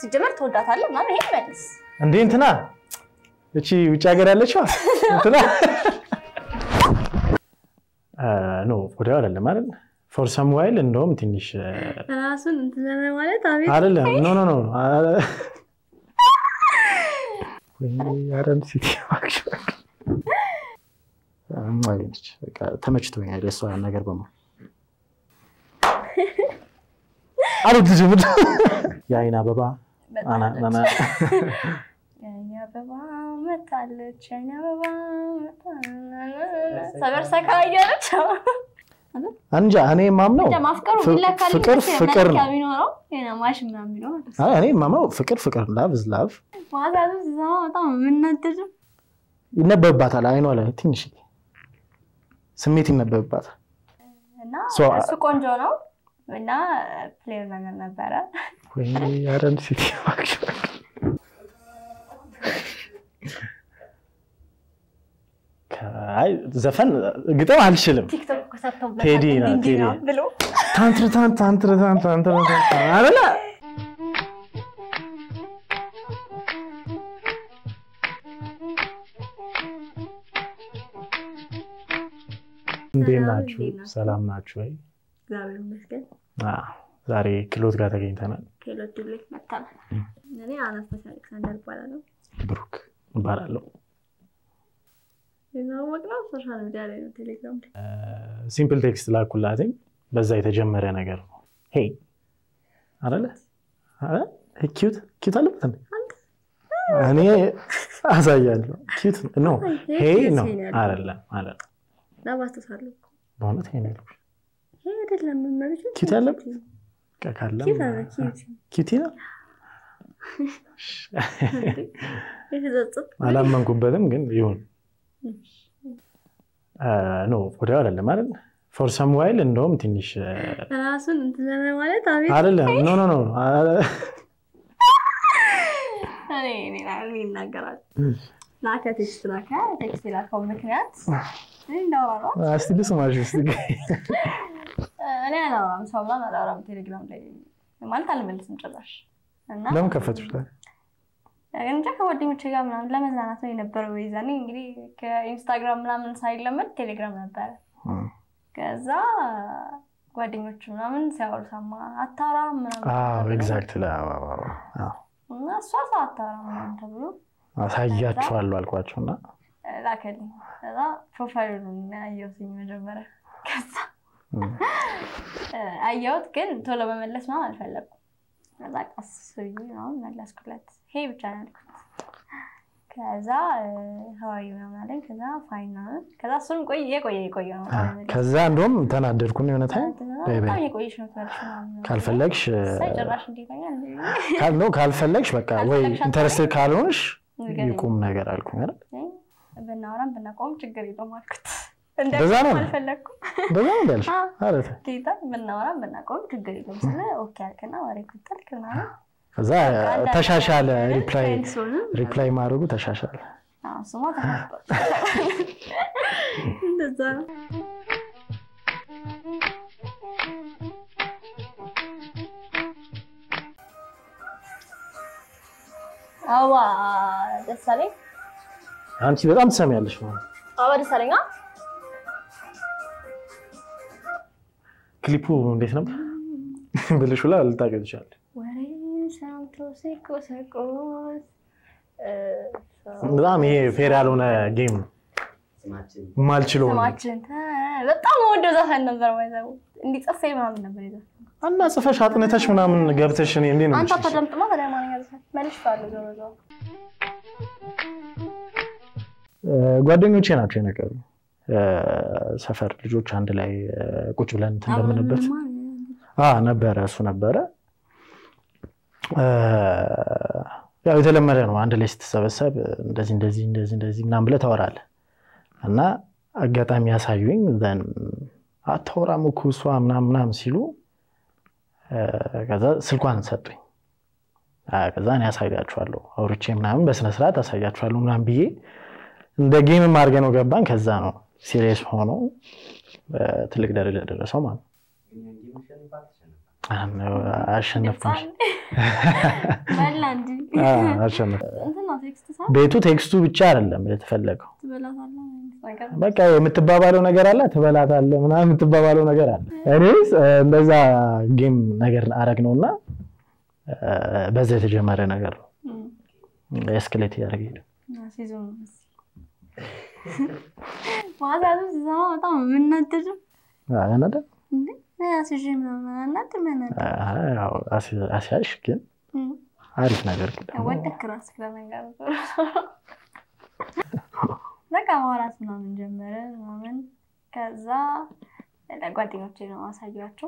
ሲጀመር ትወዳታለህ ምናምን ይሄን መልስ። እንዴ እንትና እቺ ውጭ ሀገር ያለችዋ እንትና ኖ ወዲያው አይደለም አይደል ፎር ሰም ዋይል እንደውም ትንሽ ራሱን እንትን ማለት አቤት አይደለም ኖ ኖ ኖ አረም ሲቲ ነች ተመችቶኛል የእሷ ነገር በሙሉ አልወድጅም የአይን አበባ የአይን አበባ መታለች የአይን አበባ መታለች ሰበር ሰካ እያለች እንጃ እኔ የማምነው እንጃ ማፍቀሩ ፍ- ቢለካ ፍቅር ሊመስል ፍቅር መለኪያ ነው። ቢኖረው የሆነ ማሽን ምናምን ቢኖረው ደስ አይ፣ እኔ የማምነው ፍቅር ፍቅር ላቭ ዝ ላቭ ማዛዙ እዛ በጣም የምናደድም ይነበብባታል። አይኗ ላይ ትንሽ ስሜት ይነበብባታል። እና So, እሱ ቆንጆ ነው እና ፕሌየር ነገር ነበረ ወይ አረም ሲቲ አይ ዘፈን ግጥም አልችልም። ቲክቶክ እኮ ሰርተውበታል ቴዲ ነው፣ እንዲህ እንዲህ ቴዲ። ነው ብሎ ታንትር ታንት ታንትር ታንት ታንትር ታንት አይደለ እንዴት ሰላም፣ ናችሁ? እንዴት ናችሁ? ሰላም ናችሁ ወይ? እግዚአብሔር ይመስገን አዎ፣ ዛሬ ክሎት ጋር ተገኝተናል። ከሌሎች ድብሌት መጥተናል እኔ አናስታሲ አሌክሳንደር ይባላለሁ ብሩክ እባላለሁ። የማወቅነው ሶሻል ሚዲያ ላይ ነው ቴሌግራም ላይ ሲምፕል ቴክስት ላኩላትኝ። በዛ የተጀመረ ነገር ነው። ሄይ አለ ኪዩት ኪዩት አለበት እንዴ? እኔ አሳያለሁ። ኪዩት ነው ሄይ ነው አይደለም አይደለም። ለማስተሳለሁ እኮ በእውነት ሄይ ነው ያልኩሽ። ይሄ አይደለም መመሪያ ኪዩት ያለበት በቃ ካለም ኪዩት አለ ኪዩት ኪዩቲ ነው የተጸጸት አላመንኩበትም፣ ግን ይሁን ኖ ወዲያው አይደለም አይደል ፎር ሰም ዋይል እንደውም ትንሽ ራሱን እንትን ማለት አቤት አይደለም ኖ ኖ ኖ እኔ እኔ እኔ ይናገራል ላከ ቴክስት ላከ ቴክስት የላከው ምክንያት እኔ እንዳወራ ነው እስቲ ልስማሽ እስቲ እኔ አላወራም ሰው ምናምን አላወራም ቴሌግራም ላይ ማለት አልመልስም ጭራሽ እና ለምን ከፈትሽ ታዲያ? እንጃ ከጓደኞቼ ጋር ምናምን ለመዝናናት ነው የነበረው ይዛኔ እንግዲህ ከኢንስታግራም ምናምን ሳይለመድ ቴሌግራም ነበረ ከዛ ጓደኞቹ ምናምን ሲያወሩ ሰማ አታወራ ምናምን አዎ ተብሎ ኤግዛክትሊ እና እሷ ሰው አታወራ ምናምን ተብሎ አሳያችኋለሁ አልኳቸው እና ላከልኝ ከዛ ፕሮፋይሉን አየሁትኝ መጀመሪያ ከዛ አየሁት ግን ቶሎ መመለስ ምናምን አልፈለኩም ከዛ ቀስ ብዬ ምናምን መለስኩለት ሄ ብቻ ነው ያልኩት ከዛ ሀዋሪ ምናምን አለኝ ከዛ ፋይን ምናምን ከዛ እሱም ቆይ የቆየ የቆየ ነው ከዛ እንደውም ተናደድኩኝ የሆነ ታይም በይ በይ በጣም የቆየች ነው ትላለች ምናምን ካልፈለግሽ ሳይ ጭራሽ እንዴተኛ ካል ነው ካልፈለግሽ በቃ ወይ ካልፈለግሽ ኢንተረስትድ ካልሆንሽ ንገሪኝ። ይቁም ነገር አልኩኝ አይደል ብናወራም ብናቆም ችግር የለውም አልኩት በዛ ነው? እንዲያቆም አልፈለግኩም በዛ ነው እንዳልሽ አዎ። አረት ጌታ ብናወራም ብናቆም ችግር የለውም ስለ ኦኬ አልክና ወሬ ኩተልክ ምናምን ከዛ ተሻሻለ አንዳንድ ሪፕላይ ፍሬንድስ ሆንን። ሪፕላይ ማድረጉ ተሻሻለ አዎ፣ እሱማ ተናግሯል። እንደዛ ነው አበባ ደሳለኝ አንቺ በጣም ትሰሚያለሽ ማለት ነው። አበባ ደሳለኝ አ? ክሊፑ እንዴት ነበር ብልሽ ሁላ ልታውቂው ትችላለሽ ወሬ ሰምቶ ሲቆሰቆስ እ፣ በጣም ይሄ ፌር ያልሆነ ጌም ነው የማልችለው ነው። ስማችን ተ- በጣም ወደ ዘፈን ነበር ወይዘው እንዲጽፌ ምናምን ነበር ይዘው እና ጽፈሽ አጥንተሽ ምናምን ገብተሽ እኔ እንዴት ነው አንተ የምልሽ? አታዳምጥማ ታዲያ ማንኛ ዘፈን መልሽ ባለ ዞሮ ዞሮ እ፣ ጓደኞቼ ናቸው የነገሩ ሰፈር ልጆች አንድ ላይ እ፣ ቁጭ ብለን እንትን እንደምንበት አ ነበረ እሱ ነበረ እ፣ ያው የተለመደ ነው። አንድ ላይ ስትሰበሰብ እንደዚህ እንደዚህ እንደዚህ እንደዚህ ምናምን ብለህ ታወራለህ እና አጋጣሚ ያሳዩኝ ዘን አታወራም እኮ እሷ ምናምን ምናምን ሲሉ እ፣ ከዛ ስልኳን ሰጡኝ። አ፣ ከዛ እኔ ያሳያችኋለሁ አውርቼ ምናምን በስነስርዓት አሳያችኋለሁ ምናምን ብዬ እንደ ጌምም አድርገ ነው ገባን። ከዛ ነው ሲሪየስ ሆኖ እ፣ ትልቅ ደረጃ ደረሰው ማለት ነው። አሸነፍኩሽ። በላ እንጂ አሸነፍ እንትን ነው ቴክስት ሳ ቤቱ ቴክስቱ ብቻ አይደለም የተፈለገው። ትበላታለህ ነገር በቃ የምትባባለው ነገር አለ፣ ትበላታለህ ምናምን የምትባባለው ነገር አለ። እኔ እንደዛ ጌም ነገር አረግ ነው እና በዛ የተጀመረ ነገር ነው። ኤስክሌት እያደረገ ሄደ። ሲዞን ማዛቱ ሲሰማ በጣም የምናደደው ያናደ እንዴ አስይዤ ምናምን አናድር የሚያናድር አስያሽ ግን አሪፍ ነገር ግን ደግሞ ወደክ እራስህ ለነገሩ በቃ ማውራት ምናምን ጀመረ ምናምን ከዛ ለጓደኞቼ ነው አሳያቸው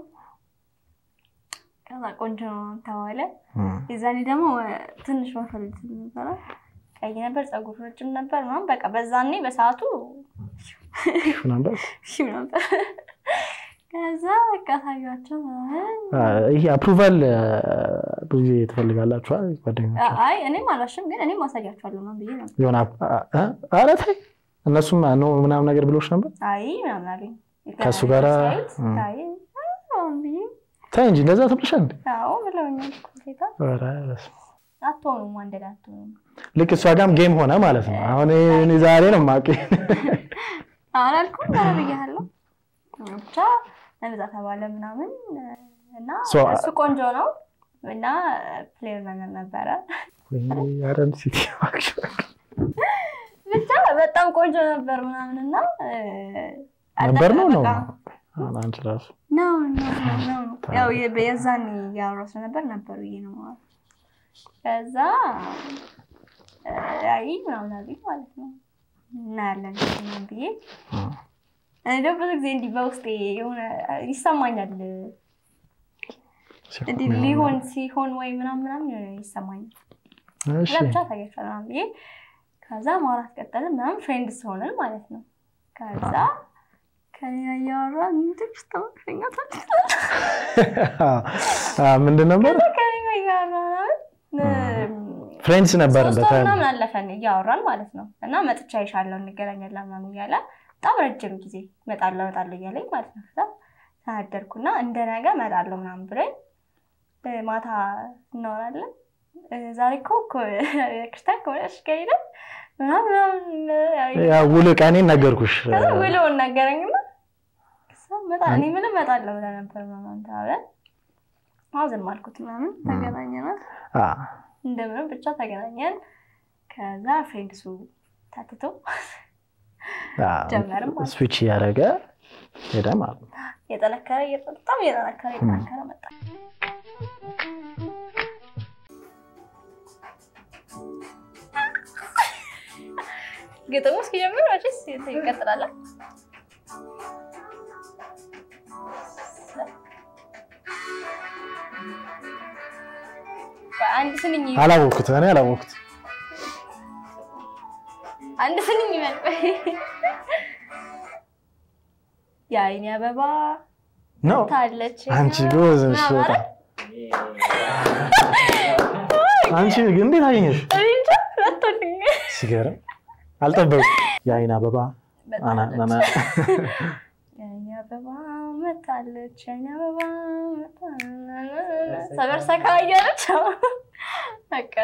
ከዛ ቆንጆ ነው ተባለ የዛኔ ደግሞ ትንሽ መፈልግ ነበረ ቀይ ነበር ፀጉር ረጅም ነበር ምናምን በቃ በዛኔ በሰዓቱ ነበር ሺም ነበር ከዛ በቃ አሳያቸው ምናምን ይሄ አፕሩቫል ብዙ ጊዜ ትፈልጋላችኋል ጓደኞች አይ እኔም አላሽም ግን እኔም አሳያቸዋለሁ ምናምን ብዬ ነበር የሆነ ኧረ ተይ እነሱም ነው ምናምን ነገር ብሎች ነበር አይ ምናምን አለኝ ከእሱ ጋር ሳይት አይ ምናምን ብዬ ተይ እንጂ እንደዛ ተብለሻል እንዴ አዎ ብለውኛል እኮ ጌታ ኧረ በስመ አብ። አትሆኑም አንድ ላይ አትሆኑም ልክ እሷ ጋርም ጌም ሆነ ማለት ነው አሁን እኔ ዛሬ ነው ማቂ አላልኩም ኧረ ብያለሁ ብቻ እንደዛ ተባለ ምናምን እና So, እሱ ቆንጆ ነው እና ፕሌየር ነገር ነበረ አረም ሲቲ ብቻ በጣም ቆንጆ ነበር ምናምን እና ነበር ነው ነው በቃ አንቺ ራሱ ነው ነው ነው ነው ያው የ- የዛኔ ያወራሁ ስለነበር ነበር ብዬ ነው ማለት ከዛ አይ ምናምን አለኝ ማለት ነው እናያለን ምናምን ብዬ እኔ ደግሞ ብዙ ጊዜ እንዲህ በውስጤ የሆነ ይሰማኛል እንዲህ ሊሆን ሲሆን ወይ ምናምን ምናምን የሆነ ይሰማኛል እሺ ለብቻ ታያቸዋል ምናምን ብዬ ከዛ ማውራት ቀጠልን ምናምን ፍሬንድስ ሆነን ማለት ነው ከዛ ከሌላ እያወራ ንትሽ ተመሸኛታል ምንድን ነበር ከሌላ እያወራ ምናምን ፍሬንድስ ነበርን ሶስት ወር በታይም ምናምን አለፈን እያወራን ማለት ነው እና መጥቻ ይሻለው እንገናኛለን ምናምን እያለ በጣም ረጅም ጊዜ እመጣለሁ እመጣለሁ እያለኝ ማለት ነው ከዛ ተናደርኩና እንደ ነገ እመጣለሁ ምናምን ብሎኝ እ፣ ማታ እናወራለን እ፣ ዛሬ እኮ እኮ ክርስቲያን ከሆነሽ ከሄደ ምናምን ምናምን ያ ውል ቀኔን ነገርኩሽ ከዛ ውሎውን ነገረኝና ከዛ እመጣ- እኔ ምንም እመጣለሁ ብለህ ነበር ምናምን ተባብለን አዎ ዝም አልኩት ምናምን ተገናኘና አ፣ እንደምንም ብቻ ተገናኘን። ከዛ ፍሬንድሱ ታትቶ አ፣ ጀመርም ማለት ነው። ስዊች እያደረገ ሄደ ማለት ነው የጠነከረ እየጠ- በጣም እየጠነከረ እየጠነከረ መጣ። ግጥሙ እስኪጀምር መቼስ ይቀጥላል። አንድ ስንኝ አላወቅኩት እኔ አላወቅኩት አንድ ስንኝ ይበል። የአይኔ አበባ ነው ታለች አንቺ ጎበዝ ነሽ ምናምን በጣም አይደል? አንቺ ግን እንዴት አገኘሽ እኔ እንጃ ሁለቱንም ሲገርም አልጠበቅኩም የአይን አበባ አና አና የአይኔ አበባ መጣለች የአይኔ አበባ መጣለች ሰበር ሰካ እያለች በቃ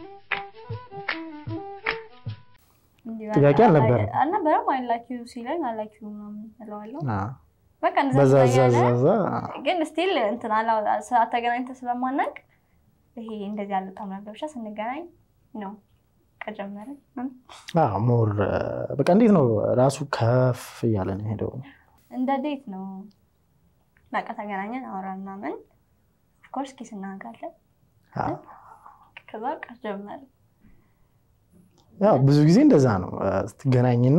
እንዲህ በቃ ጥያቄ አልነበረም? አልነበረም አይላኪዩ ሲለኝ አላኪዩ ምናምን እለዋለሁ አ፣ በቃ እንደዛ በዛ ዛ እያለ ዛ ዛ ግን ስቲል እንትን አላ ሰዓት ተገናኝተን ስለማናውቅ ይሄ እንደዚህ አልወጣም ነበር። ብቻ ስንገናኝ ነው ከጀመርን አ፣ ሞር በቃ እንዴት ነው ራሱ ከፍ እያለ ነው ሄደው እንደ ዴት ነው። በቃ ተገናኘን፣ አወራን ምናምን ኦፍኮርስ ኪስ እናደርጋለን። ከዛ በቃ ጀመርን። ያው ብዙ ጊዜ እንደዛ ነው ስትገናኝና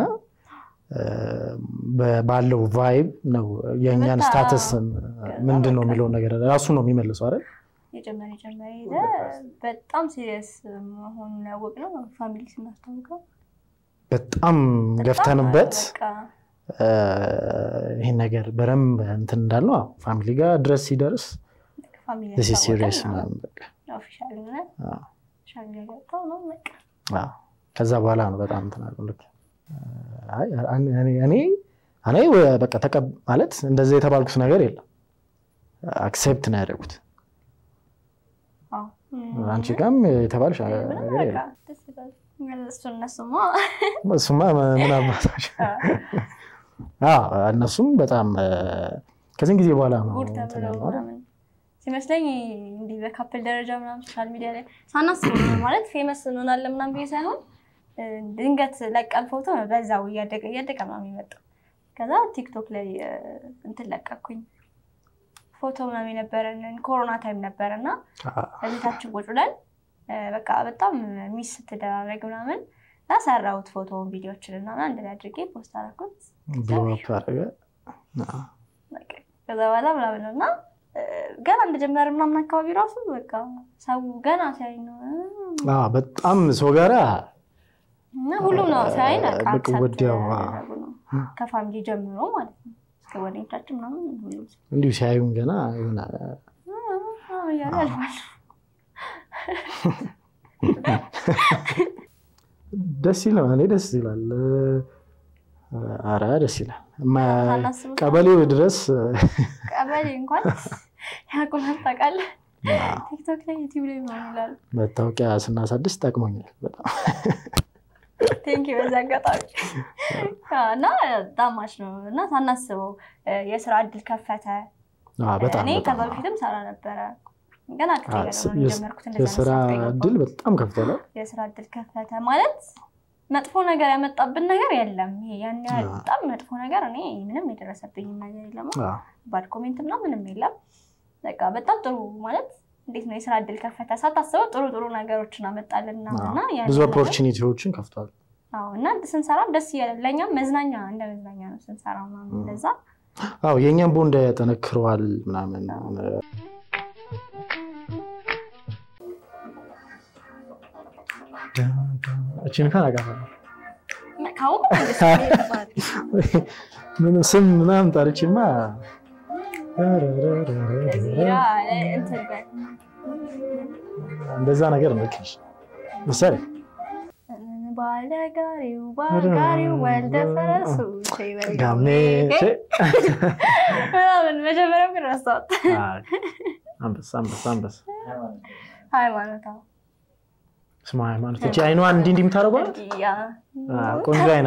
በ- ባለው ቫይብ ነው የእኛን በቃ ስታተስ ምንድን ነው በቃ የሚለውን ነገር ራሱ ነው የሚመልሰው አይደል የጨመረ የጨመረ ሄደ። በጣም ሲሪየስ መሆኑን ያወቅነው ፋሚሊ ስናስታውቀው በጣም በጣም ገፍተንበት በቃ እ፣ ይህን ነገር በደንብ እንትን እንዳልነው አዎ፣ ፋሚሊ ጋር ድረስ ሲደርስ ፋሚሊ ሲሪየስ ምናምን በቃ ኦፊሻል ሆነ አዎ፣ ሻል ያወጣው ነው በቃ አዎ። ከዛ በኋላ ነው በጣም እንትን አለው ልክ አይ፣ እኔ እኔ እኔ በቃ ተቀብ ማለት እንደዛ የተባልኩት ነገር የለም አክሴፕት ነው ያደረጉት። አዎ። አንቺ ጋም የተባልሽ ነገር በቃ የለም። ደስ ይላል። እሱ እነሱማ እሱማ ምን አባታች አዎ፣ እነሱም በጣም እ፣ ከዚህን ጊዜ በኋላ ነው ጉድ እንትን ተብለው ያልነው አይደል? ምናምን ሲመስለኝ እንዲህ በካፕል ደረጃ ምናምን ሶሻል ሚዲያ ላይ ሳናስበው ነው ማለት ፌመስ እንሆናለን ምናምን ብዬ ሳይሆን እ፣ ድንገት ለቀን ፎቶ ነው በዛው እያደገ እያደገ ምናምን የመጣው። ከዛ ቲክቶክ ላይ እ፣ እንትን ለቀኩኝ ፎቶ ምናምን የነበረንን ኮሮና ታይም ነበረ እና አዎ። በቤታችን ቁጭ ብለን እ፣ በቃ በጣም ሚስ ስትደራረግ ምናምን እና ሰራሁት ፎቶውን ቪዲዮችን እና አንድ ላይ አድርጌ ፖስት አደረኩት። ብሎ አፕ አደረገ። አዎ። በቃ ከዛ በኋላ ምናምን ነው እና እ፣ ገና እንደጀመረ ምናምን አካባቢ ራሱ በቃ ሰው ገና ሲያይ ነው እ፣ አዎ፣ በጣም ሰው ጋራ እና ሁሉም ነው ሲያይ በቃ በቃ accept ወዲያው፣ ያደረጉ ነው ከፋሚሊ ጀምሮ ማለት ነው እስከ ጓደኞቻችን ምናምን ሁሉም ሰው እንዲሁ ሲያዩን ገና የሆነ እ፣ እ እያሉ ያልፋሉ። ደስ ይላል። እኔ ደስ ይላል። አረ ደስ ይላል። እማ- ሳናስበው ቀበሌው ድረስ ቀበሌ እንኳን ያውቁናል ታውቃለህ። ቲክቶክ ላይ ዩቲዩብ ላይ ምናምን ይላሉ። መታወቂያ ስናሳድስ ጠቅሞኛል በጣም። ቴንኪ በዚህ አጋጣሚ እና ጣማች ነው እና ሳናስበው እ፣ የስራ እድል ከፈተ። አዎ፣ በጣም እኔ ከዛ በጣም በፊትም ሰራ ነበረ ገና አዎ፣ ክፍያ የስ- ጀመርኩት እንደዛ የስራ መስራት የገባሁት። እድል በጣም ከፍተዋል። የስራ እድል ከፈተ ማለት መጥፎ ነገር ያመጣብን ነገር የለም። ይሄ ያን ያህል አዎ። በጣም መጥፎ ነገር እኔ ምንም የደረሰብኝም ነገር የለም። አዎ፣ ባድ ኮሜንት ምናምን ምንም የለም። በቃ በጣም ጥሩ ማለት እንዴት ነው የስራ እድል ከፈተ። ሳታስበው ጥሩ ጥሩ ነገሮችን አመጣልን ምናምን እና አዎ። ያን ብዙ ነገር- ኦፖርቹኒቲዎችን ከፍቷል። አዎ እና ስንሰራም ደስ እያለ ለእኛም መዝናኛ እንደ መዝናኛ ነው ስንሰራ ምናምን እንደዛ አዎ የእኛም ቦንድ ያጠነክረዋል ምናምን እችን ካን አውቃታለሁ። ካሁን ምን ስም ምናምን ጠርቼማ እንደዛ ነገር ነች ምሳሌ ባለጋሪው ባጋሪው ወልደ ፈረሱ ጋሜ ምናምን መጀመሪያው ግን ረሳሁት። አንበሳ አንበሳ አንበሳ ሃይማኖት አዎ። ስማ ሃይማኖት እቺ አይኗን እንዲህ እንዲህ የምታደርገው ያ ቆንጆ አይና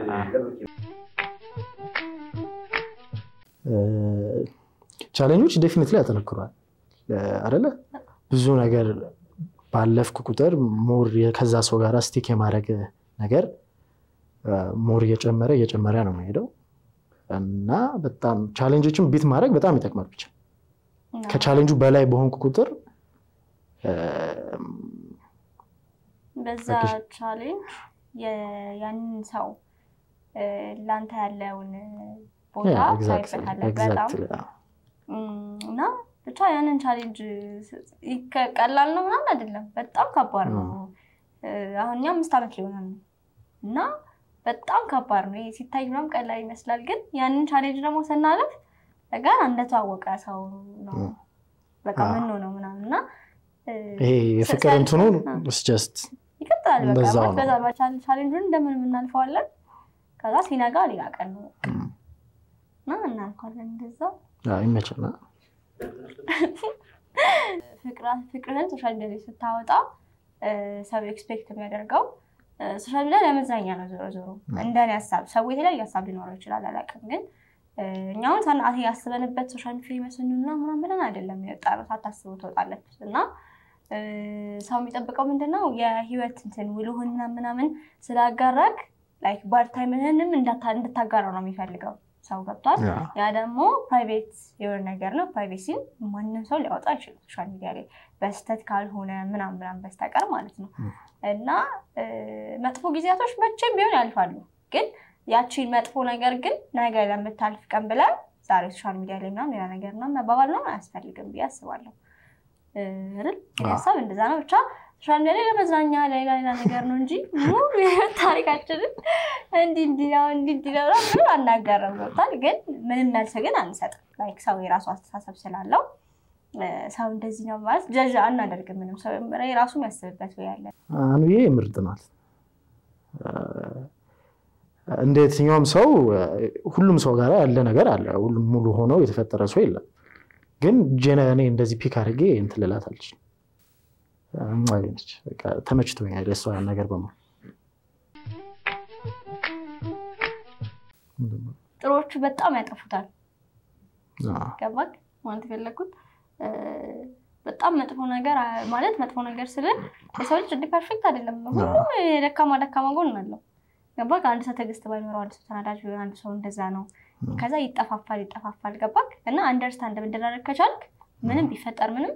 ቻሌንጆች ዴፊኒትሊ ያጠነክሯል አደለ ብዙ ነገር ባለፍክ ቁጥር ሞር ከዛ ሰው ጋር ስቲክ የማድረግ ነገር ሞር እየጨመረ እየጨመረ ነው የሚሄደው እና በጣም ቻሌንጆችን ቢት ማድረግ በጣም ይጠቅማል ብቻ ከቻሌንጁ በላይ በሆንኩ ቁጥር በዛ ቻሌንጅ ያንን ሰው ለአንተ ያለውን ቦታ ታይበታለህ በጣም እና ብቻ ያንን ቻሌንጅ ቀላል ነው ምናምን አይደለም፣ በጣም ከባድ ነው። አሁን እኛ አምስት ዓመት ሊሆናል ነው እና በጣም ከባድ ነው። ሲታይ ምናምን ቀላል ይመስላል፣ ግን ያንን ቻሌንጅ ደግሞ ስናለፍ ጋር እንደተዋወቀ ሰው ነው በቃ ምን ነው ምናምን እና ይሄ የፍቅር እንትኑ ጀስት ይቀጥላል። በቃ በዛ ቻሌንጁን እንደምን እናልፈዋለን። ከዛ ሲነጋ ሌላ ቀን ነው እና እናልፈዋለን። እንደዛ ይመችና ፍቅርህን ሶሻል ሚዲያ ላይ ስታወጣ ሰው ኤክስፔክት የሚያደርገው ሶሻል ሚዲያ ለመዝናኛ ነው። ዞሮ ዞሮ እንደኔ ሀሳብ ሰው የተለያየ ሀሳብ ሊኖረው ይችላል፣ አላውቅም። ግን እኛውን ሳናት ያስበንበት ሶሻል ፌመስ እንና ምናምን ብለን አይደለም የወጣ ነው። ሳታስበው ትወጣለች እና ሰው የሚጠብቀው ምንድን ነው የህይወት እንትን ውሎህንና ምናምን ስላጋራክ ላይክ ባድ ታይምህንም እንድታጋራው ነው የሚፈልገው ሰው ገብቷል። ያ ደግሞ ፕራይቬት የሆነ ነገር ነው። ፕራይቬሲን ማንም ሰው ሊያወጣ አይችልም ሶሻል ሚዲያ ላይ በስተት ካልሆነ ምናምን ምናምን በስተቀር ማለት ነው። እና መጥፎ ጊዜያቶች መቼም ቢሆን ያልፋሉ። ግን ያቺን መጥፎ ነገር ግን ነገ ለምታልፍ ቀን ብለን ዛሬ ሶሻል ሚዲያ ላይ ምናምን ሌላ ነገር ነው መባባል ነው አያስፈልግም ብዬ አስባለሁ። አይደል? ሀሳብ እንደዛ ነው ብቻ ሶሻል ሚዲያ ላይ ለመዝናኛ ሌላ ሌላ ነገር ነው እንጂ ሙሉ የህይወት ታሪካችንን እንዲህ እንዲህ ነው እንዲህ እንዲህ ነው ብለን አናጋረም ገብቷል። ግን ምንም መልስ ግን አንሰጥም። ላይክ ሰው የራሱ አስተሳሰብ ስላለው ሰው እንደዚህ ነው ማለት ጀዥ አናደርግም። ምንም ሰው የራሱ የሚያስብበት ወይ ያለ አንዬ ምርጥ ናት። እንደ የትኛውም ሰው ሁሉም ሰው ጋር ያለ ነገር አለ። ሁሉም ሙሉ ሆነው የተፈጠረ ሰው የለም። ግን እኔ እንደዚህ ፒክ አድርጌ እንትን ልላት አልችልም። ነች ተመችቶኛል የእሷ ነገር በሙሉ ጥሮቹ በጣም ያጠፉታል። ገባክ ማለት የፈለግኩት በጣም መጥፎ ነገር ማለት መጥፎ ነገር ስል የሰው ልጅ እንዲህ ፐርፌክት አይደለም። ሁሉም የደካማ ደካማ ጎን አለው። ገባክ አንድ ሰው ትዕግስት ባይኖረው፣ አንድ ሰው ተናዳጅ ቢሆን፣ አንድ ሰው እንደዛ ነው። ከዛ ይጠፋፋል ይጠፋፋል። ገባክ እና አንደርስታንድ መደራረግ ከቻልክ ምንም ቢፈጠር ምንም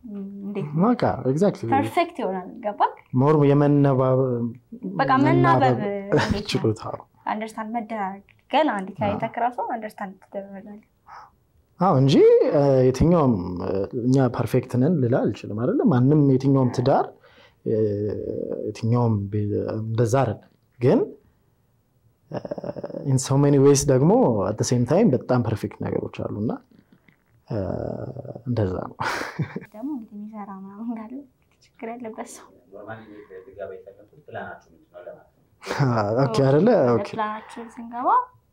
ፐርፌክት ይሆናል። ገባክ ሞር የመነባብ በቃ መናበብ ችሎታ አንደርስታንድ መደራረግ ገና አንድ ከአይተክ ራሱ አንደርስታንድ ትደረጋለህ። አዎ እንጂ የትኛውም እኛ ፐርፌክት ነን ልላ አልችልም። አይደለ ማንም የትኛውም ትዳር የትኛውም እንደዛ አይደለም። ግን ኢን ሶ ሜኒ ዌይስ ደግሞ አት ሴም ታይም በጣም ፐርፌክት ነገሮች አሉ እና እንደዛ ነው። ደግሞ እንግዲህ የሚሰራ ምናምን ካለ ችግር ያለበት ሰው አይደለ ፕላናችን ስንገባ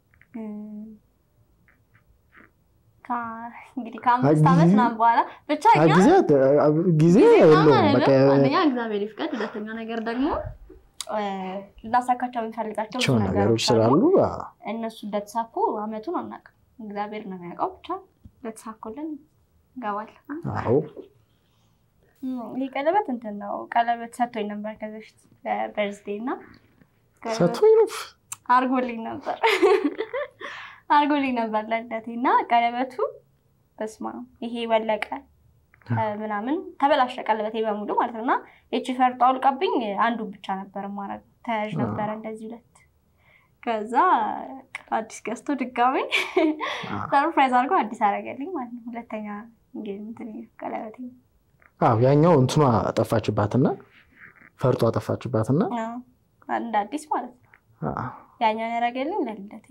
እንግዲህ ከአምስት ዓመት ምናምን በኋላ ብቻ ጊዜ የለውም። አንደኛ እግዚአብሔር ይፍቀድ፣ ሁለተኛ ነገር ደግሞ ላሳካቸው የሚፈልጋቸው ብዙ ነገሮች ስላሉ እነሱ እንደተሳኩ አመቱን አናውቅም። እግዚአብሔር ነው የሚያውቀው። ብቻ እንደተሳኩልን እንገባለን። አዎ ይህ ቀለበት እንትን ነው። ቀለበት ሰጥቶኝ ነበር ከዚህ በፊት በርዝዴ እና ሰጥቶኝ ነው አርጎልኝ ነበር አርጎልኝ ነበር ለልደቴ እና ቀለበቱ በስማ ይሄ ወለቀ ምናምን ተበላሸ ቀለበቴ በሙሉ ማለት ነው። እና ይቺ ፈርጦ አውልቃብኝ አንዱን ብቻ ነበር ማረግ ተያዥ ነበረ እንደዚህ ሁለት። ከዛ አዲስ ገዝቶ ድጋሚ ሰርፕራይዝ አድርጎ አዲስ አረገልኝ ማለት ነው። ሁለተኛ እንትን ቀለበቴ አዎ ያኛው እንትኗ አጠፋችባትና ፈርጦ አጠፋችባትና እንደ አዲስ ማለት ነው። ያኛውን ያረገልኝ ለልደቴ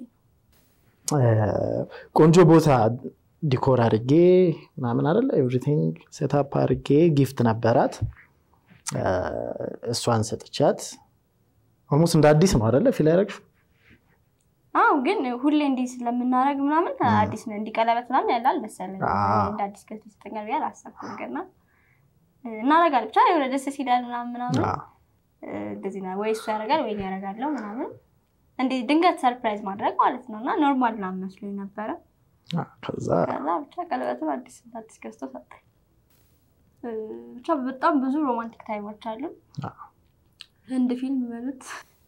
ቆንጆ ቦታ ዲኮር አድርጌ ምናምን አደለ ኤቭሪቲንግ ሴታፕ አድርጌ ጊፍት ነበራት። እሷን ሰጥቻት ኦልሞስት እንደ አዲስ ነው አደለ ፊል ያደረግሽው? አዎ፣ ግን ሁሌ እንዲህ ስለምናደርግ ምናምን አዲስ ነው እንዲህ ቀለበት ምናምን ያለ አልመሰለኝ። እንደ አዲስ ገዝቶ ይሰጠኛል ብዬ አላሰብኩም። ገና እናደርጋለን ብቻ የሆነ ደስ ሲላል ምናምን ምናምን እንደዚህ ነው ወይ እሱ ያደርጋል ወይ ያደርጋለው ምናምን እንዲህ ድንገት ሰርፕራይዝ ማድረግ ማለት ነው። እና ኖርማል ምናምን መስሎኝ ነበረ። ከዛ ብቻ ቀለበቱን አዲስ አዲስ ገዝቶ ሰጠኝ። ብቻ በጣም ብዙ ሮማንቲክ ታይሞች አሉ። ህንድ ፊልም በሉት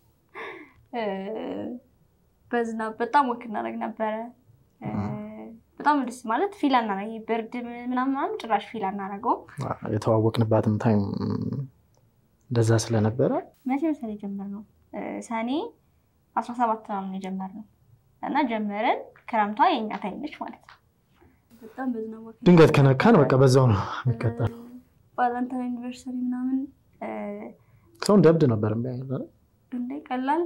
በዝናብ በጣም ወክ እናደርግ ነበረ። በጣም ደስ ማለት ፊል አናረግ ብርድ ምናምን ምናምን ጭራሽ ፊል አናረገውም። የተዋወቅንባትም ታይም እንደዛ ስለነበረ መቼ መሰለኝ የጀመርነው ሰኔ አስራ ሰባት ምናምን የጀመርነው እና ጀመረን። ክረምቷ የእኛ ታይም ነች ማለት ነው። በጣም በዝናብ ወክ ድንገት ከነካን በቃ በዛው ነው የሚቀጠል። ቫለንታይን ዩኒቨርሰሪ ምናምን ሰው እንደ እብድ ነበር የሚያየው እንደ ቀላል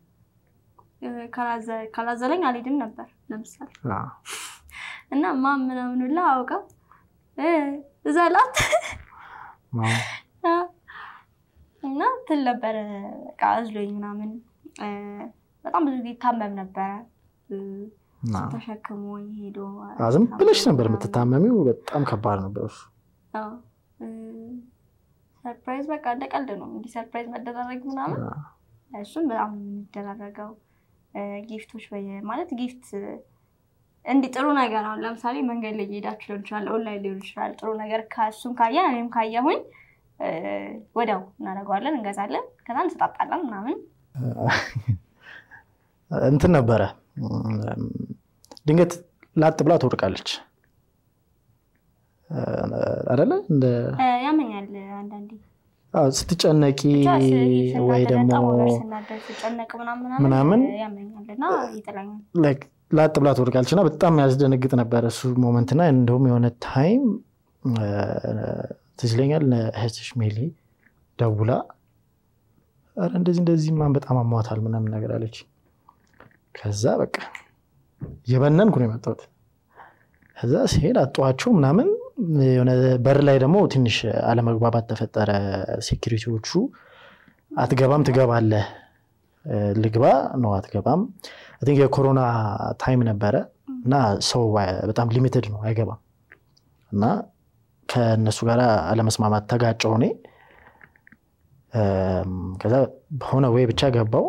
ካላዘለኝ አልሄድም ነበር ለምሳሌ እና ማ ምናምን ብላ አውቃ ዘላት እና ትል ነበረ በቃ አዝሎኝ ምናምን በጣም ብዙ ጊዜ ይታመም ነበረ። ተሸክሞ ሄዶ ዝም ብለሽ ነበር የምትታመሚው። በጣም ከባድ ነበር እሱ። ሰርፕራይዝ በቃ እንደ ቀልድ ነው እንዲህ ሰርፕራይዝ መደራረግ ምናምን እሱም በጣም የሚደራረገው ጊፍቶች ማለት ጊፍት እንዲህ ጥሩ ነገር አሁን ለምሳሌ መንገድ ላይ እየሄዳችሁ ሊሆን ይችላል፣ ኦንላይን ሊሆን ይችላል። ጥሩ ነገር ከእሱም ካየን እኔም ካየሁኝ ወዲያው እናደርገዋለን፣ እንገዛለን፣ ከዛ እንሰጣጣለን ምናምን እንትን ነበረ። ድንገት ላጥ ብላ ትወድቃለች አደለ? ያመኛል አንዳንዴ ስትጨነቂ ወይ ደግሞ ምናምን ላጥ ብላ ትወድቃለች እና በጣም ያስደነግጥ ነበረ እሱ ሞመንትና እንደውም የሆነ ታይም ትዝ ይለኛል እህትሽ ሜሊ ደውላ ኧረ እንደዚህ እንደዚህ ማን በጣም አሟታል ምናምን ነገር አለች። ከዛ በቃ እየበነንኩ ነው የመጣሁት። ከዛ ሲሄድ አጧቸው ምናምን የሆነ በር ላይ ደግሞ ትንሽ አለመግባባት ተፈጠረ። ሴኪሪቲዎቹ አትገባም ትገባለህ፣ ልግባ ነው አትገባም። ቲንክ የኮሮና ታይም ነበረ እና ሰው በጣም ሊሚትድ ነው አይገባም። እና ከእነሱ ጋር አለመስማማት ተጋጨው እኔ ከዛ በሆነ ወይ ብቻ ገባው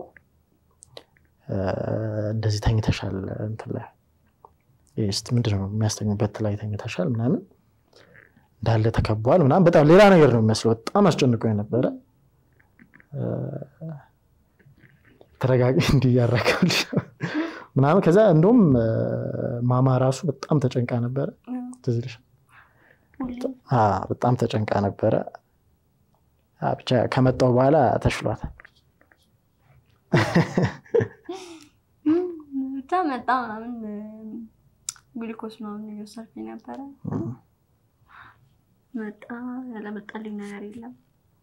እንደዚህ ተኝተሻል እንትን ላይ ስ ምንድን ነው የሚያስተኙበት ላይ ተኝተሻል ምናምን እንዳለ ተከቧል ምናምን በጣም ሌላ ነገር ነው የሚመስለው በጣም አስጨንቆ የነበረ ተረጋጊ እንዲያረጋል ምናምን ከዛ እንደውም ማማ ራሱ በጣም ተጨንቃ ነበረ ትዝ ይልሻል በጣም ተጨንቃ ነበረ ብቻ ከመጣው በኋላ ተሽሏታል ብቻ መጣ ምናምን ግሉኮስ ምናምን እየወሰድኩኝ ነበረ መጣ ያለመጣልኝ ነገር የለም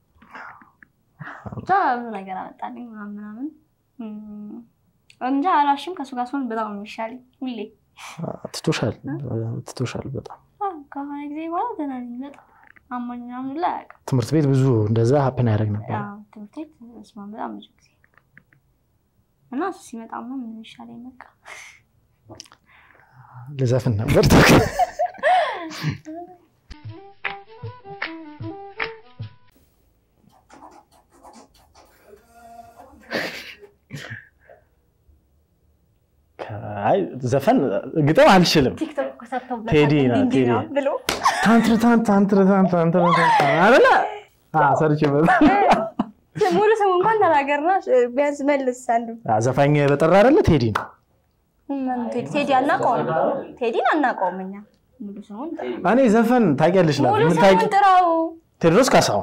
ብቻ ብዙ ነገር አመጣልኝ ምናምን ምናምን እንጃ አላሽም ከእሱ ጋር ሲሆን በጣም ነው የሚሻለኝ ሁሌ ትቶሻል ትቶሻል በጣም ከሆነ ጊዜ በኋላ ደህና ነኝ በጣም አሞኝ ምናምን ላይ አያውቅም ትምህርት ቤት ብዙ እንደዛ ሀፕን ያደርግ ነበር ትምህርት ቤት ስማ በጣም ብዙ ጊዜ እና እሱ ሲመጣ ምን ይሻለኝ በቃ ልዘፍን ነበር ዘፈን ግጥም አልችልም። ቴዲ ነው ቴዲ ታንትር ታንትር ታንትር አለ ሰርቼበታል። ሙሉ ስሙ እንኳን ተናገርና ቢያንስ መልስ አንዱ ዘፋኝ በጠራ አይደለ ቴዲ ነው። ቴዲ አናውቀውም። ቴዲን አናውቀውም እኛ ሙሉ ስሙን እኔ ዘፈን ታውቂያለሽ? ሙሉ ስሙን ጥራው። ቴዎድሮስ ካሳሁን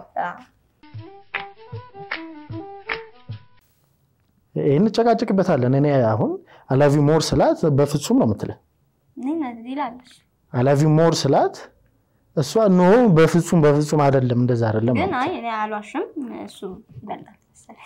ይህን እንጨቃጭቅበታለን። እኔ አሁን አላቪ ሞር ስላት በፍጹም ነው የምትለን። ይላለች አላቪ ሞር ስላት እሷ ኖ በፍጹም በፍጹም አይደለም፣ እንደዛ አይደለም። ግን አይ እኔ አልዋሽም፣ እሱ ይበልጣል መሰለኝ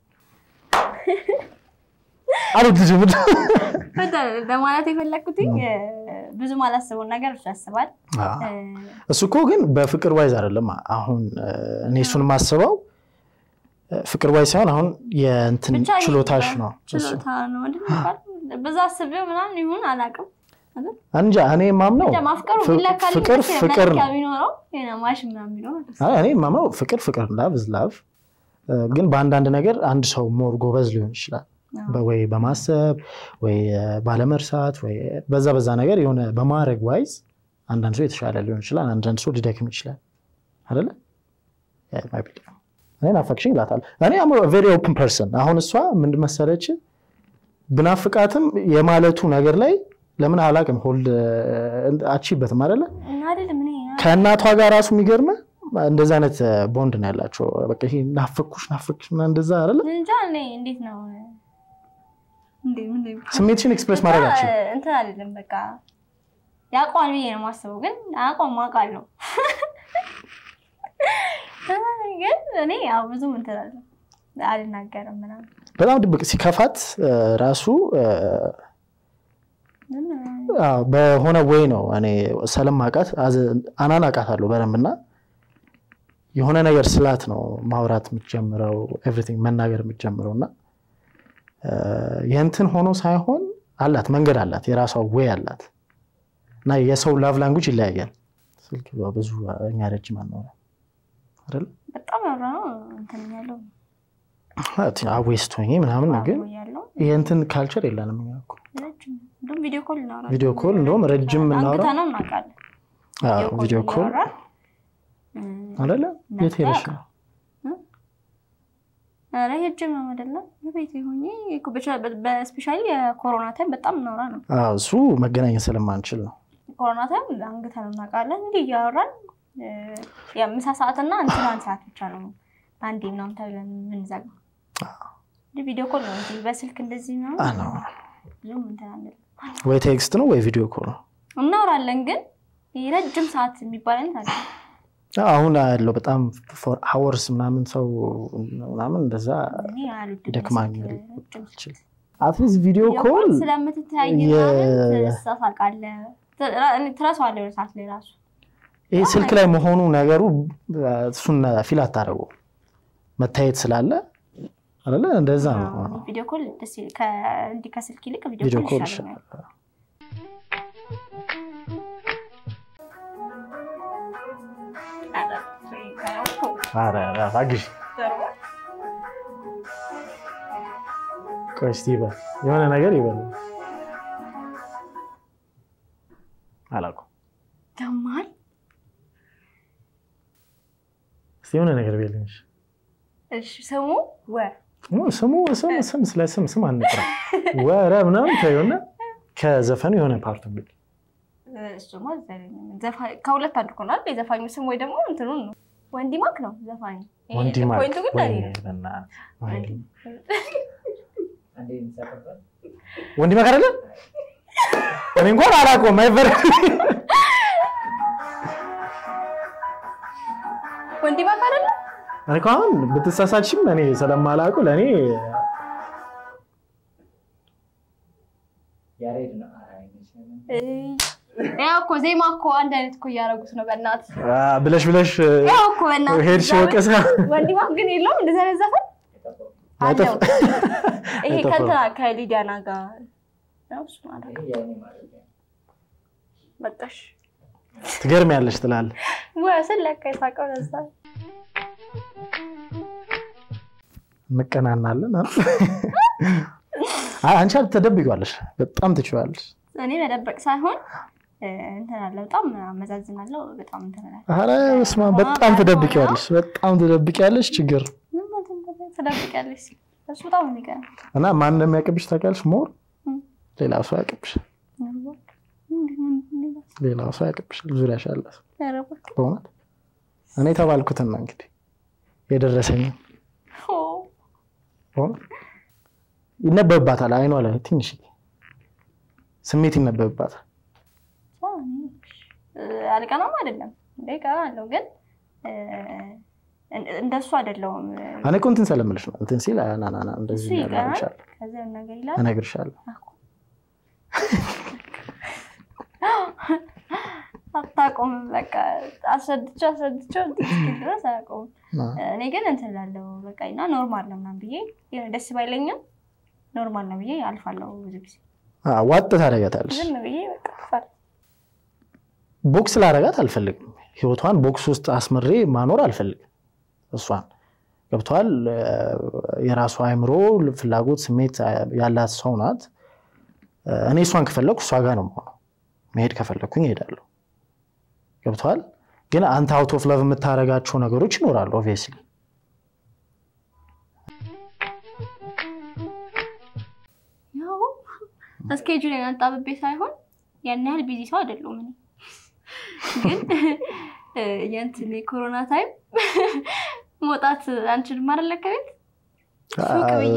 አሉት ልጅ ምድ በማለት የፈለግኩት ብዙ ማላስበውን ነገር እሱ ያስባል። እሱ እኮ ግን በፍቅር ዋይዝ አይደለም። አሁን እኔ እሱን የማስበው ፍቅር ዋይ ሳይሆን አሁን የእንትን ችሎታሽ ነው ችሎታ ነው በዛ አስቤው ምናምን ይሁን አላውቅም። እንጃ እኔ የማምነው ማፍቀሩ ቢለካል ፍቅር ፍቅር ነው። ቢኖረው ማሽ ምናምን ቢኖረው እኔ የማምነው ፍቅር ፍቅር ላቭ ዝ ላቭ፣ ግን በአንዳንድ ነገር አንድ ሰው ሞር ጎበዝ ሊሆን ይችላል ወይ በማሰብ ወይ ባለመርሳት ወይ በዛ በዛ ነገር የሆነ በማድረግ ዋይዝ አንዳንድ ሰው የተሻለ ሊሆን ይችላል፣ አንዳንድ ሰው ሊደክም ይችላል አይደለ? እኔ ናፈቅሽኝ እላታለሁ። እኔ አም ቬሪ ኦፕን ፐርሰን። አሁን እሷ ምንድን መሰለች ብናፍቃትም የማለቱ ነገር ላይ ለምን አላውቅም ሆልድ አቺበትም አይደለ? ከእናቷ ጋር ራሱ የሚገርመ እንደዚህ አይነት ቦንድ ነው ያላቸው። በቃ ይሄ ናፈኩሽ ናፈኩሽ እንደዛ አይደለ? እንጃ እኔ እንዴት ነው ስሜትሽን ኤክስፕሬስ ማድረጋችን እንትን አይደለም። በቃ ያውቀዋል ብዬ ነው የማስበው፣ ግን አያውቀውም አውቃለሁ። ግን እኔ ያው ብዙም እንትን አለ አልናገርም ምናምን በጣም ድብቅ ሲከፋት ራሱ በሆነ ወይ ነው እኔ ስለማውቃት አናን አውቃታለሁ በደንብ እና የሆነ ነገር ስላት ነው ማውራት የምትጀምረው ኤቭሪቲንግ መናገር የምትጀምረው እና የእንትን ሆኖ ሳይሆን አላት መንገድ አላት የራሷ ወይ አላት እና የሰው ላቭ ላንጉጅ ይለያያል። ስልክ ብዙ እኛ ረጅም አናወራ አይደለ በጣም ያወራ ነው እንትን ያለው አዌስት ሆኜ ምናምን ግን የእንትን ካልቸር የለንም እኛ እኮ ቪዲዮ ኮል እናወራ ቪዲዮ ኮል እንደውም ረጅም የምናወራ ነው እናውቃለን። ቪዲዮ ኮል አይደለ የት ሄደሽ ነው? ኧረ ሄጅም ነው አይደለም ቤት ሆኜ በስፔሻሊ የኮሮና ታይም በጣም እናወራ ነው። እሱ መገናኘት ስለማንችል ነው። ኮሮና ታይም አንግተን እናውቃለን። እንዲህ እያወራን የምሳ ሰዓትና እንትናን ሰዓት ብቻ ነው አንዴ ምናምን ተብለን የምንዘጋው። ቪዲዮ ኮል ነው እንጂ በስልክ እንደዚህ ነው ብዙም እንትን አንልም። ወይ ቴክስት ነው ወይ ቪዲዮ ኮል ነው እናወራለን። ግን ረጅም ሰዓት የሚባል አይነት አለ አሁን ያለው በጣም ፎር አወርስ ምናምን ሰው ምናምን እንደዛ ይደክማኛል። አትሊስት ቪዲዮ ኮል ስለምትተያይ ትሳሳቃለህ፣ ትረሳዋለህ ወደ ሰዓት ላይ ራሱ ይህ ስልክ ላይ መሆኑ ነገሩ እሱን ፊል አታደርገው መታየት ስላለ አይደለ? እንደዛ ነው። ቪዲዮ ኮል እንዲህ ከስልክ ይልቅ ቪዲዮ ቪዲዮ ኮል ኮል ይሻላል። ይሻለኛል። ኧረ ኧረ አግዢ። ቆይ እስኪ ይበል የሆነ ነገር ይበል። አላውቅም። ደማል እስኪ የሆነ ነገር ቢልኝ። እሺ ስሙ ወ ስሙ ስም ስም ስለ ስም ስም አንጥራ ወረ ምናምን ተይውና ከዘፈኑ የሆነ ፓርቱ ብል እሱማ ከሁለት አንዱ ሆኗል። የዘፋኙ ስም ወይ ደግሞ እንትኑን ነው። ወንዲማክ ነው ዘፋኙ። ወንዲማክ ፖይንቱ ግን ለኔ ነው። ወንዲማክ አይደለ? እኔ እንኳን አላውቀውም። አይበር ወንዲማክ አይደለ? እኔ እኮ አሁን ብትሳሳችም እኔ ስለማላውቀው ለእኔ ያው እኮ ዜማ እኮ አንድ አይነት እኮ እያደረጉት ነው። በእናት አ፣ ብለሽ ብለሽ ያው እኮ በእናት ሄድሽ ወቀሳ ወንዲማክ ግን የለውም እንደዚህ አይነት ዘፈን አለው። አይጠፍ- ይሄ አይጠፋም። ከእንትና ከሊዲያና ጋር ነው እሱ ማለት ነው። በቃሽ ትገርሚያለሽ ትላለህ። ወስን ለካ የሳቀው ለዛ እንቀናናለን። አ? አይ፣ አንቺ ተደብቂዋለሽ፣ በጣም ትችዋለሽ። እኔ መደበቅ ሳይሆን እ፣ እንትን አለ በጣም አመዛዝናለሁ። በጣም እንትን እላለሁ። ኧረ በስመ አብ፣ በጣም ትደብቂዋለሽ፣ በጣም ትደብቂያለሽ። ችግር ምን ማለት ነው? ትደብቂያለሽ ሲል እሱ በጣም ነው የሚገርም። እና ማን እንደሚያቅብሽ ታውቂያለሽ? ሞር እም። ሌላ ሰው ያቅብሽ፣ ሌላ ሰው ያቅብሽ፣ ዙሪያሽ ያለ ሰው ኧረ እባክህ። በእውነት እኔ የተባልኩትን ነው እንግዲህ የደረሰኝ ኦ፣ በእውነት ይነበብባታል። አይኗ ላይ ትንሽ ስሜት ይነበብባታል። ሰው እኔ፣ እ፣ አልቀናም አይደለም እንደ እቀናለሁ ግን እ፣ እን- እንደሱ አይደለሁም። እኔ እኮ እንትን ስለምልሽ ነው እንትን ሲል ና ና ና እንደዚህ እሱ ይቀናል እነግርሻለሁ ከዚያ የሆነ ነገር ይላል እነግርሻለሁ። አታውቀውም። በቃ አስረድቼው አስረድቼው እንትን እስኪል ድረስ አያውቀውም። አ፣ እኔ ግን እንትን እላለሁ በቃ እና ኖርማል ነው ምናምን ብዬ የሆነ ደስ ባይለኝም ኖርማል ነው ብዬ አልፋለሁ። ብዙ ጊዜ አ፣ ዋጥ ታደርጊያታለሽ። ዝም ብዬ በቃ አልፋለሁ። ቦክስ ላደርጋት አልፈልግም። ህይወቷን ቦክስ ውስጥ አስምሬ ማኖር አልፈልግም። እሷን ገብተዋል። የራሷ አእምሮ፣ ፍላጎት፣ ስሜት ያላት ሰው ናት። እኔ እሷን ከፈለኩ እሷ ጋር ነው የምሆነው። መሄድ ከፈለኩኝ እሄዳለሁ። ገብተዋል። ግን አንተ አውት ኦፍ ለቭ የምታደርጋቸው ነገሮች ይኖራሉ ኦብቪየስሊ ያው እስኬጁሌን አጣብቤ ሳይሆን ያን ያህል ቢዚ ሰው አይደለሁም እኔ ግን እ፣ የእንትን የኮሮና ታይም መውጣት አንችልም አይደለ ከቤት ሱቅ ብዬ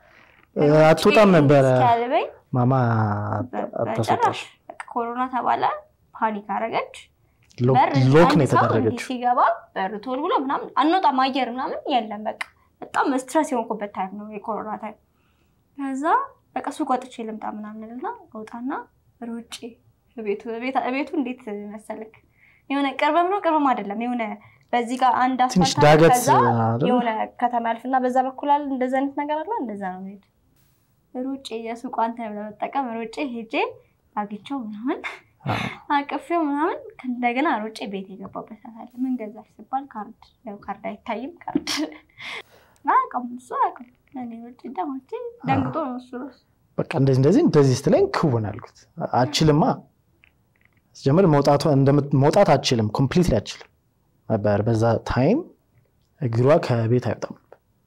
አትወጣም ነበረ እስኪያልበኝ ማማ በጭራሽ አታስወጣሽ። በቃ ኮሮና ተባለ። ፓኒክ አረገች። ሎክ በር ሎክ አንድ ነው ሰው እንዲህ የተደረገችው። ሲገባ በር ቶል ብሎ ምናምን አንወጣም፣ አየር ምናምን የለም። በቃ በጣም ስትረስ የሆንኩበት ታይም ነው የኮሮና ታይም። ከዛ በቃ ሱቅ ወጥቼ ልምጣ ምናምን ልና ወጣና ሮጬ ቤቱ ቤቱ እንዴት መሰልክ የሆነ ቅርብም ነው ቅርብም አይደለም የሆነ በዚህ ጋር አንድ ትንሽ አስፋልት አለ፣ ዳገት ከዛ አይደል? የሆነ ከተማ ያልፍና በዛ በኩል አለ እንደዛ አይነት ነገር አለ። እንደዛ ነው ሄድ ሩጬ የሱቋን ታይም ለመጠቀም ሩጬ ሄጄ አግኝቼው ምናምን አዎ። አቅፌው ምናምን እንደገና ሩጬ ቤት የገባበት ሰዓት አለ። ምን ገዛሽ ስባል ካርድ፣ ያው ካርድ አይታይም ካርድ አያውቅም እሱ አያውቅም። እኔ ሩጬ ደማቼ ደንግጦ ነው እሱ ራሱ በቃ እንደዚህ እንደዚህ እንደዚህ ስትለኝ ክውን አልኩት። አችልማ ስጀምር መውጣቷ እንደምት- መውጣት አችልም፣ ኮምፕሊትሊ አችልም ነበር። በዛ ታይም እግሯ ከቤት አይወጣም።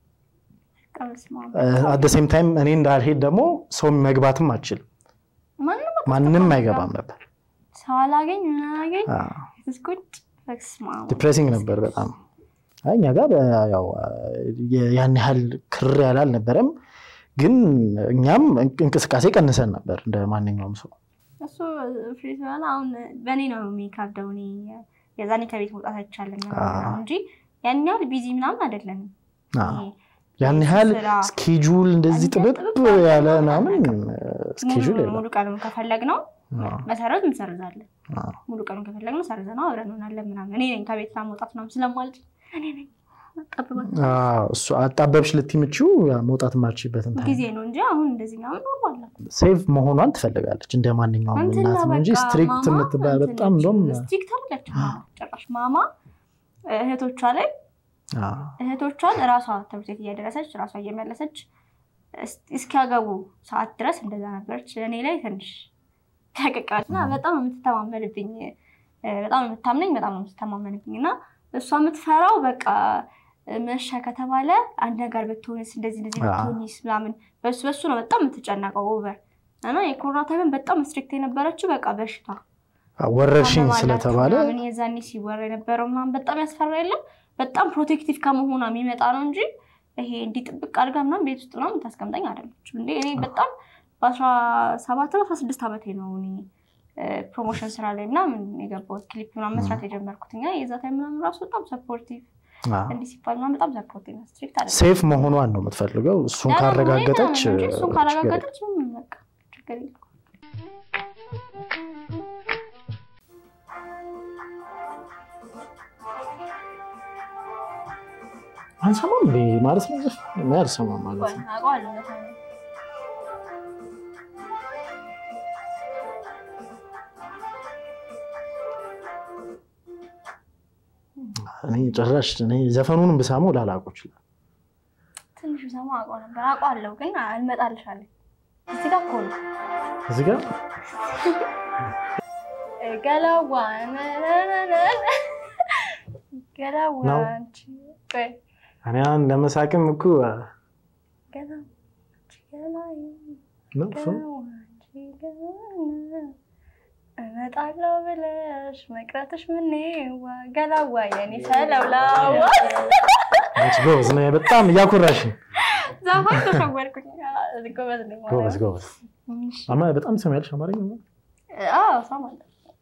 በቃ በስመ አብ። አት ሴም ታይም እኔ እንዳልሄድ ደግሞ ሰው መግባትም አችልም፣ ማንም ማንም አይገባም ነበር። ሰው አላገኝ ምን አላገኝ እስኩጭ በስመ አብ። ዲፕሬሲንግ ነበር በጣም። አይ እኛ ጋር በ- ያው የ- ያን ያህል ክር ያለ አልነበረም፣ ግን እኛም እንቅስቃሴ ቀንሰን ነበር እንደ ማንኛውም ሰው። እሱ ፍሪ ሲሆን አሁን በእኔ ነው የሚካብደው። እኔ የዛኔ ከቤት መውጣት አይቻልም ምናምን እንጂ ያን ያህል ቢዚ ምናምን አይደለንም። አዎ። ይሄ ያን ያህል ስራ ስኬጁል እንደዚህ ያን ያህል ጥብብ ጥብብ ያለ ያለ ምናምን ሙሉ ስኬጁል የለም። ሙሉ ቀኑን ከፈለግ ነው አዎ፣ መሰረት እንሰርዛለን። አዎ። ሙሉ ቀኑን ከፈለግ ነው ሰርዘ ነው አብረን እንሆናለን ምናምን። እኔ ነኝ ከቤት ስራ መውጣት ምናምን ስለማልችል እኔ ነኝ ጠብባት አዎ፣ እሱ አጣበብሽ ልትምችው መውጣት የማልችልበትን ታይም ጊዜ ነው እንጂ አሁን እንደዚህ ምናምን ኖርማል ነው። ሴቭ መሆኗን ትፈልጋለች እንደ ማንኛውም እንትን እናት ነው እንጂ በቃ ስትሪክት ማማ የምትባል እንትን በጣም ነች። እንደውም ስትሪክት አይደለችም ማማ ጭራሽ። ማማ እህቶቿ ላይ እህቶቿን እራሷ ትምህርት ቤት እያደረሰች እራሷ እየመለሰች እስኪያገቡ ሰዓት ድረስ እንደዛ ነበረች። እኔ ላይ ትንሽ ተቀቃች እና በጣም የምትተማመንብኝ በጣም የምታምነኝ በጣም ነው የምትተማመንብኝ እና እሷ የምትፈራው በቃ መሻ ከተባለ አንድ ነገር ብትሆንስ እንደዚህ እንደዚህ ብትሆንስ ምናምን በሱ በሱ ነው በጣም የምትጨነቀው ኦቨር እና የኮሮና ታይምን በጣም ስትሪክት የነበረችው በቃ በሽታ ወረርሽኝ ስለተባለ ምን የዛኔ ሲወራ የነበረው ምናምን በጣም ያስፈራ የለም በጣም ፕሮቴክቲቭ ከመሆኗ የሚመጣ ነው እንጂ ይሄ እንዲህ ጥብቅ አድርጋ ምናምን ቤት ውስጥ ምናምን ታስቀምጠኝ አይደለችም እንዴ እኔ በጣም በአስራ ሰባት ነው አስራ ስድስት ዓመቴ ነው እኔ ፕሮሞሽን ስራ ላይ ምናምን የገባሁት ክሊፕ ምናምን መስራት የጀመርኩት እኛ የዛ ታይም ምናምን ራሱ በጣም ሰፖርቲቭ እንዲህ ሲባል ምናምን በጣም ሰፖርቲቭ ስትሪክት አለ ሴፍ መሆኗን ነው የምትፈልገው እሱን ካረጋገጠች እሱን ካረጋገጠች በቃ ችግር የለም አንሰማም እንዴ ማለት ነው እኔ አልሰማም ማለት ነው እኔ ጭራሽ እኔ ዘፈኑንም ብሰማው ላላውቀው ይችላል ትንሽ ብሰማ አውቀው ነበር አውቀዋለሁ ግን አልመጣልሻለሁ እዚህ ጋር እኮ ነው እዚህ ጋር ገላዋ ገላዋ እኔ አሁን ለመሳቅም እኮ ነው እሱ እመጣለሁ ብለሽ መቅረትሽ ምን ገላዋ የኔ ሰለውላዋ ጎበዝ ነው። በጣም እያኮራሽኝ። ዛፋን ተሸወርኩኝ። ጎበዝ ነኝ። ጎበዝ ጎበዝ። አማ በጣም ትሰሚያለሽ አማርኛ? አዎ እሰማለሁ።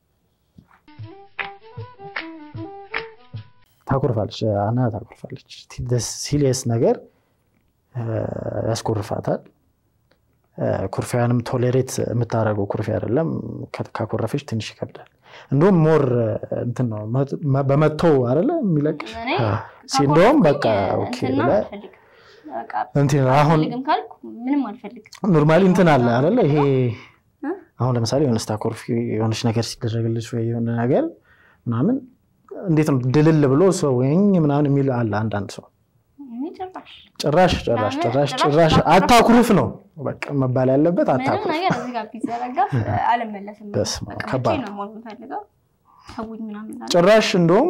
ታኮርፋለች፣ አና ታኮርፋለች። ሲሪየስ ነገር ያስኮርፋታል። ኩርፊያንም ቶሌሬት የምታደርገው ኩርፊያ አይደለም። ካኮረፈች ትንሽ ይከብዳል። እንደውም ሞር እንትን ነው በመተው አይደለ የሚለቅሽ እንደውም በቃ እንትን አሁን ምንም አልፈልግም። ኖርማሊ እንትን አለ አይደለ ይሄ አሁን ለምሳሌ የሆነ ስታኮርፊ የሆነች ነገር ሲደረግልሽ ወይ የሆነ ነገር ምናምን እንዴት ነው ድልል ብሎ ሰው ወይኝ ምናምን የሚል አለ አንዳንድ ሰው ጭራሽ ጭራሽ ጭራሽ ጭራሽ አታኩርፍ ነው በቃ መባል ያለበት አታኩርፍ። ነገር እዚህ ጋር ቢዘረጋ አልመለስም። በስመ አብ በቃ ከባድ ብቻዬን ነው መሆን የምፈልገው። ተውኝ ምናምን እላለሁ። ጭራሽ እንደውም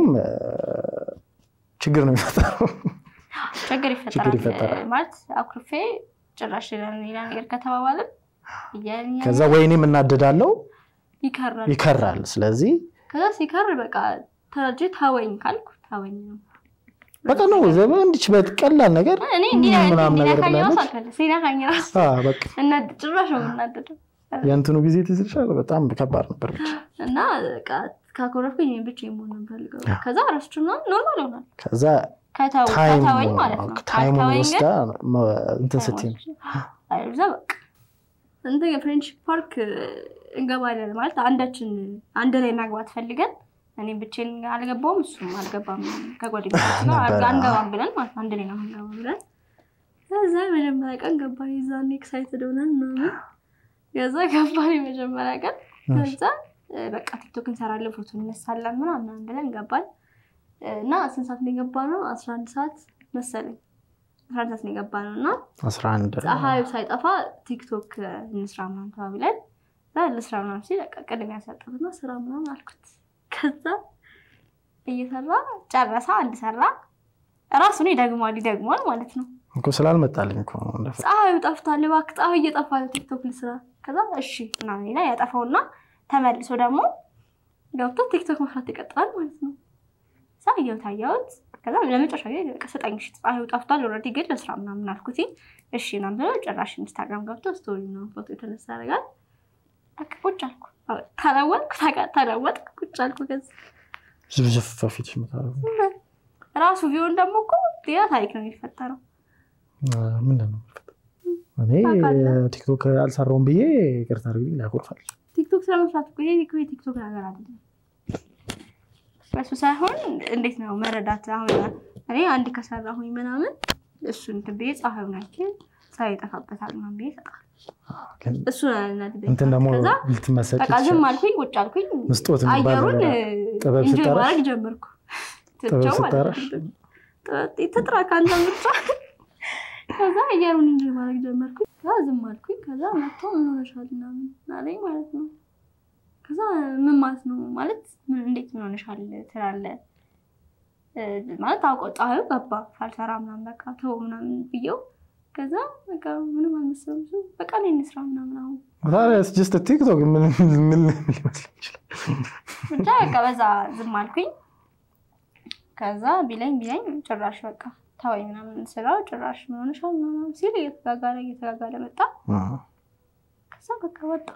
ችግር ነው የሚፈጠረው። ችግር ችግር ይፈጠራል ይፈጠራል። ማለት አኩርፌ ጭራሽ ሌላ ነገር ከተባባልን እያልን ከዛ ወይኔም እናደዳለው ይከራል። ይከራል። ስለዚህ ከዛ ሲከር በቃ ተረጅ ታወኝ ካልኩ ታወኝ ነው። በቃ ነው ዘበ እንዲች በቀላል ነገር እኔ እንዲህ ምናምን ነገር እንዲነካኝ ራሱ ብላለች። አልፈልግም። ሲነካኝ ራሱ አዎ፣ በቃ እናድ ጭራሽ ነው የምናደደው። የእንትኑ ጊዜ ትዝ ይልሻል። በጣም ከባድ ነበር። ብቻ እና በቃ ካኮረፍኩኝ እኔ ብቻዬን መሆን ነው የምፈልገው። ከዛ ረስቹና ኖርማል ይሆናል። ከዛ ከተው ታይም ከተወኝ ማለት ነው። ታይሙን ካልተወኝ ወስዳ ግን መ- እንትን ስትይ ነው። እዛ በቃ እንትን የፍሬንድሺፕ ፓርክ እንገባለን ማለት አንዳችን አንድ ላይ መግባት ፈልገን እኔም ብቻዬን አልገባውም እሱም አልገባም ከጓደኞች ጋር ነበረ። አንገባም ብለን ማለት ነው። አንድ ላይ ነው አንገባም ብለን ከዛ የመጀመሪያ ቀን ገባን። የዛኔ ኤክሳይትድ ሆነን ምናምን ከዛ ገባን የመጀመሪያ ቀን ከዛ እ፣ በቃ ቲክቶክ እንሰራለን ፎቶ እንነሳለን ምናምን ብለን ገባን እና ስንት ሰዓት ነው የገባ ነው? አስራ አንድ ሰዓት መሰለኝ አስራ አንድ ሰዓት ነው የገባ ነው እና አስራ አንድ ፀሐዩ ሳይጠፋ ቲክቶክ እንስራ ምናምን ተባብለን እዛ ልስራ ምናምን ሲል በቃ ቅድሚያ ሰጠሁትና ስራ ምናምን አልኩት። ከዛ እየሰራ ጨረሳ አንድ ሰራ ራሱን ይደግሟል ይደግሟል ማለት ነው። እኮ ስላልመጣልኝ እኮ ነው እንደፈ- ፀሐዩ ጠፍቷል፣ እባክህ ፀሐዩ እየጠፋ ነው ቲክቶክ ልስራ። ከዛ እሺ ምናምን ይላል ያጠፋውና ተመልሶ ደግሞ ገብቶ ቲክቶክ መስራት ይቀጥላል ማለት ነው። እዛ እየው ታየሁት። ከዛ ለመጨረሻ ጊዜ በቃ ስጠኝ እሺ ፀሐዩ ጠፍቷል ኦልሬዲ ግን ለስራ ምናምን አልኩት። እሺ ምናምን ብሎ ጭራሽ ኢንስታግራም ገብቶ ስቶሪ ምናምን ፎቶ የተነሳ ያደርጋል። በቃ ቁጭ አልኩ ተለወጥኩ ተቃ- ተለወጥኩ ቁጭ አልኩ። ከዛ ዝብዝፍ በፊት የምታደርገው ራሱ ቢሆን ደግሞ እኮ ሌላ ታሪክ ነው የሚፈጠረው። ምንድን ነው? እኔ ታውቃለህ። ቲክቶክ አልሰራውም ብዬ ይቅርታ አድርግልኝ ላኮርፋለች። ቲክቶክ ስለመስራት እኮ ይሄ እኮ የቲክቶክ ነገር አይደለም። በሱ ሳይሆን እንዴት ነው መረዳት። አሁን እኔ አንድ ከሰራሁኝ ምናምን እሱን እንትን ብዬ ፀሐዩ ናቸው ፀሐይ ይጠፋበታል ምናምን ብዬ እሰጣለሁ። ግን እሱ ናድበኝ እንትን ደግሞ ከዛ ልትመሰጭ በቃ ዝም አልኩኝ፣ ቁጭ አልኩኝ። ምስጦት የሚባል አየሩን ጥበብ እንጆይ ስጠራሽ ማድረግ ጀመርኩ። ትቸው ማለት ስጠራሽ? ነው። ጥበብ ትጥራ ከአንተ ብቻ ከዛ እየሩን እንጂ ማድረግ ጀመርኩኝ። ከዛ ዝም አልኩኝ። ከዛ መጥቶ ምን ሆነሻል ምናምን አለኝ ማለት ነው። ከዛ ምን ማለት ነው ማለት ምን እንዴት ምን ሆነሻል ትላለህ እ፣ ማለት አውቆ ፀሐዩ ገባ ሳልሰራ ምናምን በቃ ተው ምናምን ብየው ከዛ በቃ ምንም አልመሰለም እሱ በቃ እኔ እንስራ ምናምን አሁን ታዲያ ጀስት ቲክቶክ ምን ምን ሊመስል ይችላል? ብቻ በቃ በዛ ዝም አልኩኝ። ከዛ ቢለኝ ቢለኝ ጭራሽ በቃ ተወኝ ምናምን ስራው ጭራሽ ምን ሆነሻል ምናምን ሲል እየተጋጋለ እየተጋጋለ መጣ። ከዛ በቃ ወጣ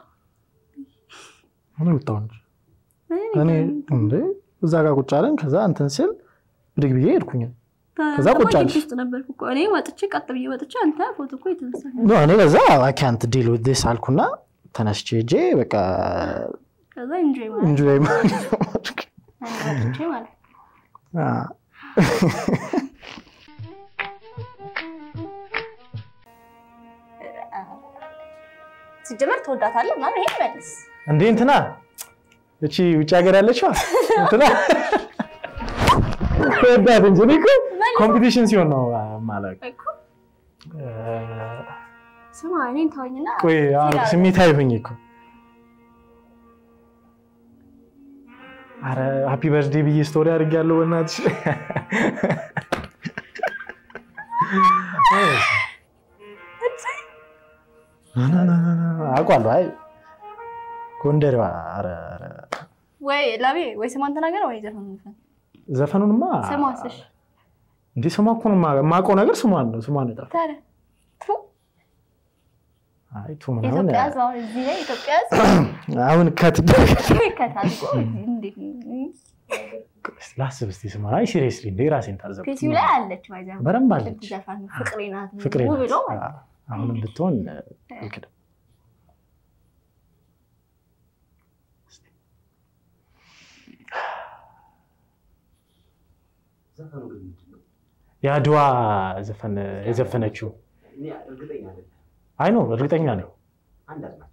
ምን ወጣው እንጂ እኔ እንዴ እዛ ጋር ቁጭ አለን። ከዛ እንትን ሲል ብድግ ብዬ ሄድኩኝ። ከዛ ቁጭ አልሽ? ውስጥ ነበርኩ እኮ እኔ ወጥቼ ቀጥ ብዬ ወጥቼ አንተ ፎቶ እኮ የተነሳ ኖ እኔ በዛ አካንት ዲል ዊዝ ዲስ አልኩና ተነስቼ ሄጄ በቃ ከዛ ኢንጆይ ማለት እንጆይ እኔ ወጥቼ ማለት ሲጀመር ትወዳታለህ ምናምን ይሄን መልስ እንዴ እንትና እቺ ውጭ ሀገር ያለችዋ እንትና ወዳት እንጂ እኔ እኮ ኮምፒቲሽን ሲሆን ነው ማለት እኮ ስማ እኔን ተወኝና ቆይ አሁን ሲላል- ስሜታዊ ሆኜ እኮ አረ ሃፒ በርዝዴ ብዬ ስቶሪ አድርጌያለሁ። በእናትሽ አውቃለሁ። አይ ጎንደሬዋ ኧረ ኧረ ወይ ላቤ ወይ ስሟን ተናገር ወይ ዘፈን ንፈን ዘፈኑንማ ስሟስ እሺ እንዴ ስሟ እኮ ነው የማ- የማውቀው ነገር ስሟን ነው ስሟን ነው የጠፋው። ታዲያ ቱ አይ ቱ ምናምን ኢትዮጵያ ሕዝብ አሁን እዚህ ላይ ኢትዮጵያ ሕዝብ አሁን ከትደረግ ከታዝጎ እንዴት ነው? ላስብ እስኪ ስሟን። አይ ሲሪየስሊ እንዴ ራሴን ታዘብኩት። ፒሲው ላይ አለች ማይዛ በደንብ አለች። ዘፈን ፍቅሬ ናት ፍቅሬ ው ናት። ብሎ ማለት ነው። አሁንም ብትሆን አልክድም። ዘፈኑ ግን ምንድን ነው? የአድዋ ዘፈን የዘፈነችው እኔ እርግጠኛ አይደለም። አይ ነው እርግጠኛ ነኝ። አንድ አዝማች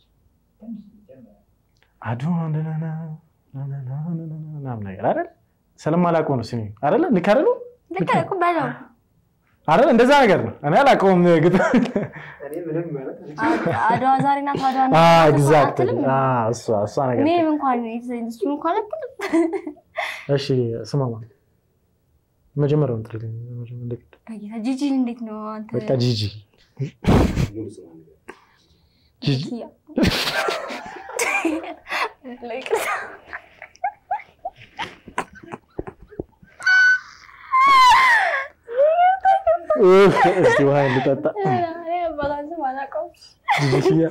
አድዋ ነነነ ነነነ ነነነ ምናምን ነገር አይደል? ስለማላውቀው ነው ስሚ አይደለ? ልክ አይደሉ? ልክ እኮ በለው አይደል? እንደዛ ነገር ነው። እኔ አላውቀውም ግጥም። እኔ ምንም ማለት አድዋ ዛሬ ናት አድዋ ናት አዎ ናት ኤግዛክት አትልም? እሷ እሷ ነገር እኔም እንኳን እሱን እንኳን አትልም። እሺ ስማማ መጀመሪያውን ጥሪልኝ መጀመሪያ እንደግድ በጌታ ጂጂን እንዴት ነው አንተ? በቃ ጂጂ ሙሉ ስሟ ነገር ጂጂ ኪያ። ለይቅርታ። ኡፍ፣ እስቲ ውሃ ልጠጣ እኔ አባቷን ስም አላውቀውም። ጂጂ ኪያ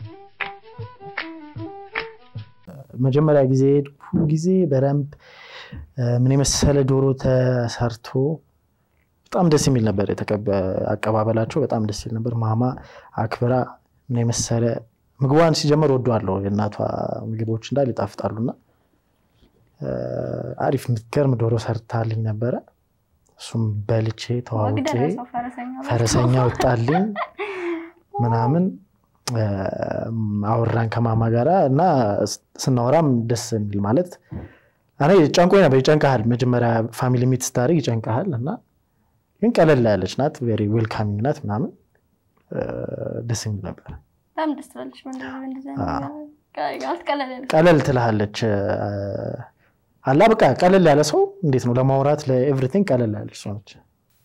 መጀመሪያ ጊዜ ሄድኩ ጊዜ በደንብ ምን የመሰለ ዶሮ ተሰርቶ በጣም ደስ የሚል ነበር። የተቀበ- አቀባበላቸው በጣም ደስ ይል ነበር። ማማ አክብራ ምን የመሰለ ምግቧን ሲጀመር ወደዋለሁ። የእናቷ ምግቦች እንዳል ይጣፍጣሉና እ፣ አሪፍ የምትገርም ዶሮ ሰርታልኝ ነበረ። እሱም በልቼ ወግ ተዋውቄ ደረሰው ፈረሰኛ በል። ፈረሰኛ ወጣልኝ ምናምን እ፣ አወራን ከማማ ጋራ እና ስ- ስናወራም ደስ የሚል ማለት እኔ ጨንቆኝ ነበር። ይጨንቀሃል፣ መጀመሪያ ፋሚሊ ሚት ስታደርግ ይጨንቀሃል እና ግን ቀለል ያለች ናት፣ ቬሪ ዌልካሚንግ ናት ምናምን እ፣ ደስ የሚል ነበር። በጣም ደስ ትላለች። በእንደዚህ በእንደዚህ አይነት አዎ። ነገር ቀ- አትቀለለልም። ቀለል ትልሃለች እ፣ አላ በቃ ቀለል ያለ ሰው እንዴት ነው ለማውራት ለኤቭሪቲንግ ቀለል ያለች ሰው ነች።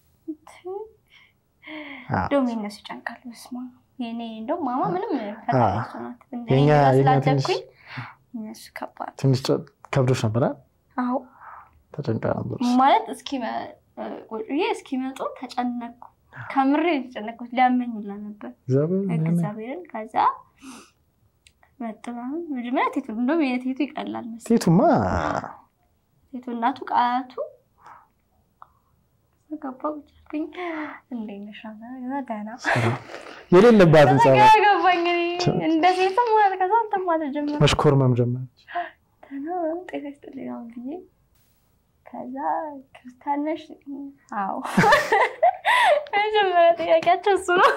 አዎ። እንደውም የእነሱ ይጨንቃል። በስመ አብ። የእኔ እንደውም ማማ ምንም ፈጣሪ አዎ። እሱ ናት። እንደ የኛ እኔ የኛ ትንሽ ስላደግኩኝ እነሱ ከባድ ትንሽ ጨ- ከብዶች ነበረ አዎ ተጨንቃ ነበር። ማለት እስኪመ- ቁጭ ብዬ እስኪመጡ ተጨነቅኩ። ከምሬ የተጨነቅኩት ሊያመኝ ሁላ ነበር እግዚአብሔር እኔ- እግዚአብሔርን። ከዛ መጡ ምናምን። መጀመሪያ ቴቱ እንደውም የቴቱ ይቀላል መሰለኝ። ሴቱማ ቴቱ እናቱ ቃቱ ገባ ቁጭ አልኩኝ። እንዴት ነሽ ምናምን። ከዛ ደህና የሌለባትን ከዛ ጸባይ ግራ ገባኝ። እኔ እንደ ሴትም ማለት ከዛ አንተም ማለት ጀመረ መሽኮርመም ጀመረች። ደህና ምናምን ጤና ይስጥልኝ ምናምን ብዬ ከዛ ክርስቲያን ነሽ? አዎ መጀመሪያ ጥያቄያቸው እሱ ነው።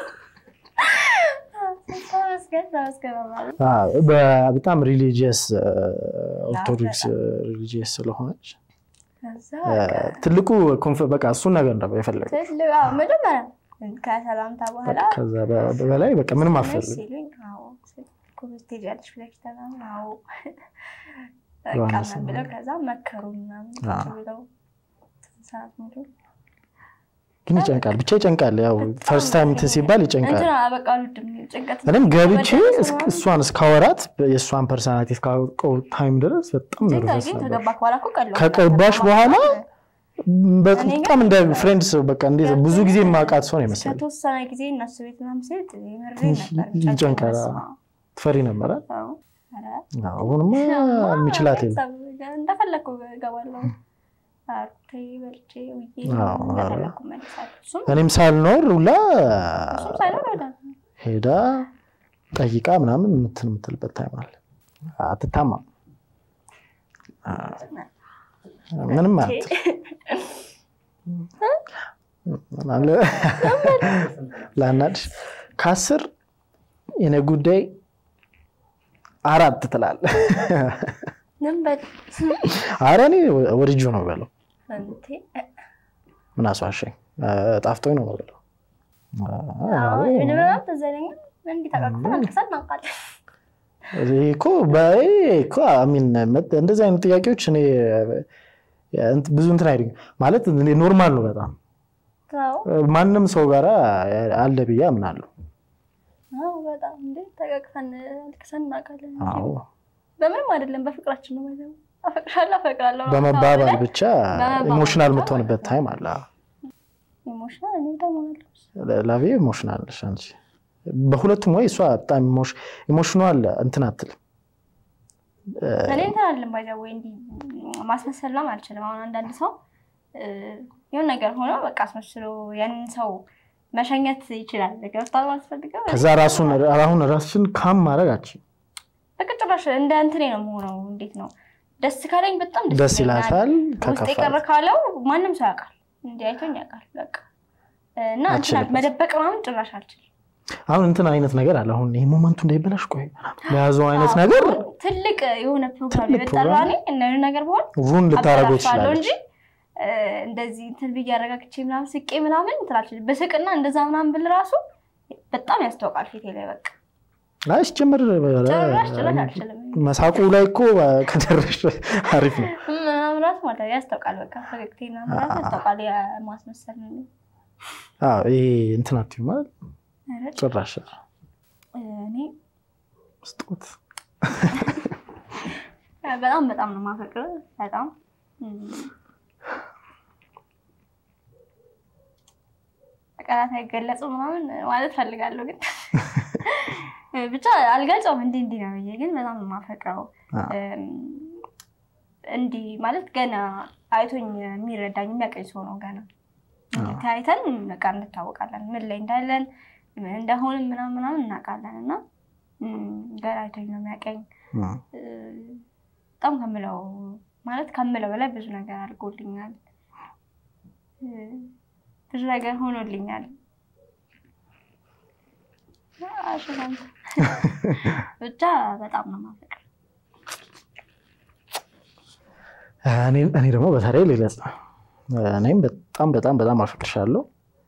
ተመስገን ተመስገን ማለት አዎ፣ በ- በጣም ሪሊጂየስ ኦርቶዶክስ ሪሊጂየስ ስለሆነች ከዛ ትልቁ ኮንፍ- በቃ እሱን ነገር ነበር የፈለገው። ትልቅ አዎ፣ መጀመሪያ ከሰላምታ በኋላ ከዛ በ- በላይ በቃ ምንም ነሽ አፈልግ ሲሉኝ አዎ ስል ጎበዝ ትሄጃለሽ ብለሽ ተናግረው አዎ ዮሐንስ በቃ ብለው ከዛ መከሩ ምናምን አዎ። ቁጭ ብለው ሰዓት ሙሉ ግን ይጨንቃል፣ ብቻ ይጨንቃል። ያው ፈርስት ታይም እንትን ሲባል ይጨንቃል። እንትን በቃ አልወድም ጭንቀት እኔም ገብቼ መደረስ እስክ- ምናምን እሷን እስካወራት የእሷን ፐርሶናሊቲ እስካውቀው ታይም ድረስ በጣም ግን ነርቨስ ግን ነበር። ከገባክ በኋላ እኮ ቀለዋል። ከገባሽ በኋላ እኔ ግን በጣም እንደ ፍሬንድ በቃ እንደ ብዙ ጊዜ የማውቃት ሰው ነው ይመስላል። ከተወሰነ ጊዜ እነሱ ቤት ምናምን ስሄድ የምሬ ትንሽ ነበር ይጨንቃል። በስመ አብ። ትፈሪ ነበረ? አዎ። ኧረ አሁንማ የሚችላት የለም። ቤተሰብ እንደፈለግኩ እገባለሁ። አርቴ በልቼ ውዬ አዎ፣ እንደፈለግኩ መልሳለሁ። እሱም እኔም ሳልኖር ሁላ እሱም ሳይኖር ወደ ሄዳ ጠይቃ ምናምን እንትን የምትልበት ታይም አለ። አትታማም ምንም አት አለ ላናድሽ ከአስር የኔ ጉዳይ አራት ትላለህ። ምን በል ኧረ እኔ ወድጁ ነው በለው። እንቴ ምን አስዋሸኝ? ጣፍጦኝ ነው በለው። አዎ፣ ምናምን ትዝ አይለኝም። እንዲህ ተቃቅፈን አልቅሰን እናውቃለን። ይሄ እኮ በይ እኮ አሚን እንደዚህ አይነት ጥያቄዎች እኔ እንት- ብዙ እንትን አይደኝ ማለት እኔ ኖርማል ነው በጣም አዎ፣ ማንም ሰው ጋር አለ ብዬ አምናለሁ። አዎ፣ በጣም እንዴ ተቃቅፈን አልቅሰን እናውቃለን። አዎ በምንም አይደለም፣ በፍቅራችን ነው ማለት ነው። አፈቅርሻለሁ፣ አፈቅራለሁ በመባባል ብለን ብቻ በመባባል ኢሞሽናል ብቻ የምትሆንበት ታይም አለ። ኢሞሽናል እኔ ደግሞ አለሁ። ላቪ ኢሞሽናል ነሽ አንቺ። በሁለቱም ወይ እሷ በጣም ኢሞሽናል እንትን አትልም። እኔ እንትን አለም ባይዛ ወይ እንዲህ ማስመሰልም አልችልም። አሁን አንዳንድ ሰው እ፣ የሆነ ነገር ሆኖ በቃ አስመስሎ ያንን ሰው መሸኘት ይችላል። ገብቷል ማለት ፈልገው ከዛ ራሱን አሁን ራስሽን ካም ማድረግ አችል በቃ ጭራሽ እንደ እንትኔ ነው የምሆነው። እንዴት ነው ደስ ካለኝ በጣም ደስ ይለኛል። ይላታል። ውስጥ የቀረ ከከፋ ካለው ማንም ሰው ያውቃል፣ እንዲህ አይቶኝ ያውቃል። በቃ እና እንትን አልችልም። መደበቅ ምናምን ጭራሽ አልችልም። አሁን እንትን አይነት ነገር አለ። አሁን ይህ ሞመንቱ እንዳይበላሽ ቆይ የያዘው አይነት ነገር አሁን ትልቅ የሆነ ፕሮግራም ትልቅ የበጠራ ፕሮግራም እኔ እና የሆነ ነገር በሆን ሩን ልታደርገው አበላሻለሁ ትችላለች። እንጂ እ፣ እንደዚህ እንትን ብዬ አረጋግቼ ምናምን ስቄ ምናምን እንትን አልችልም። በስቅና እንደዛ ምናምን ብል ራሱ በጣም ያስታውቃል ፊቴ ላይ በቃ አይ ሲጀምር ጭራሽ ጭራሽ አልችልም መሳቁ ላይ እኮ ከደረሽ አሪፍ ነው። ምናምን ራሱ ማለት ነው ያስታውቃል። በቃ ፈገግቴ ምናምን ራሱ ያስታውቃል። የማስመሰል ነው። አዎ ይሄ እንትን አትይም ማለት ኧረ ጭራሽ እኔ ስጦት በጣም በጣም ነው የማፈቅረው። በጣም እም፣ በቃላት አይገለጹም ምናምን ማለት ፈልጋለሁ፣ ግን ብቻ አልገልጸውም። እንዲህ እንዲህ ነው ብዬ ግን በጣም ነው የማፈቅረው። አዎ። እም፣ እንዲህ ማለት ገና አይቶኝ የሚረዳኝ የሚያቀኝ ሰው ነው። ገና ተያይተን በቃ እንታወቃለን፣ ምን ላይ እንዳለን ምን እንደሆንም ምናምን ምናምን እናውቃለን። እና እም፣ ገና አይቶኝ ነው የሚያቀኝ እም። በጣም ከምለው ማለት ከምለው በላይ ብዙ ነገር አድርጎልኛል። እ፣ ብዙ ነገር ሆኖልኛል። አሽላም ብቻ በጣም ነው የማፈቅረው። እኔ እኔ ደግሞ በተለይ ልግለጽ ነው። እኔም በጣም በጣም በጣም አፈቅርሻለሁ።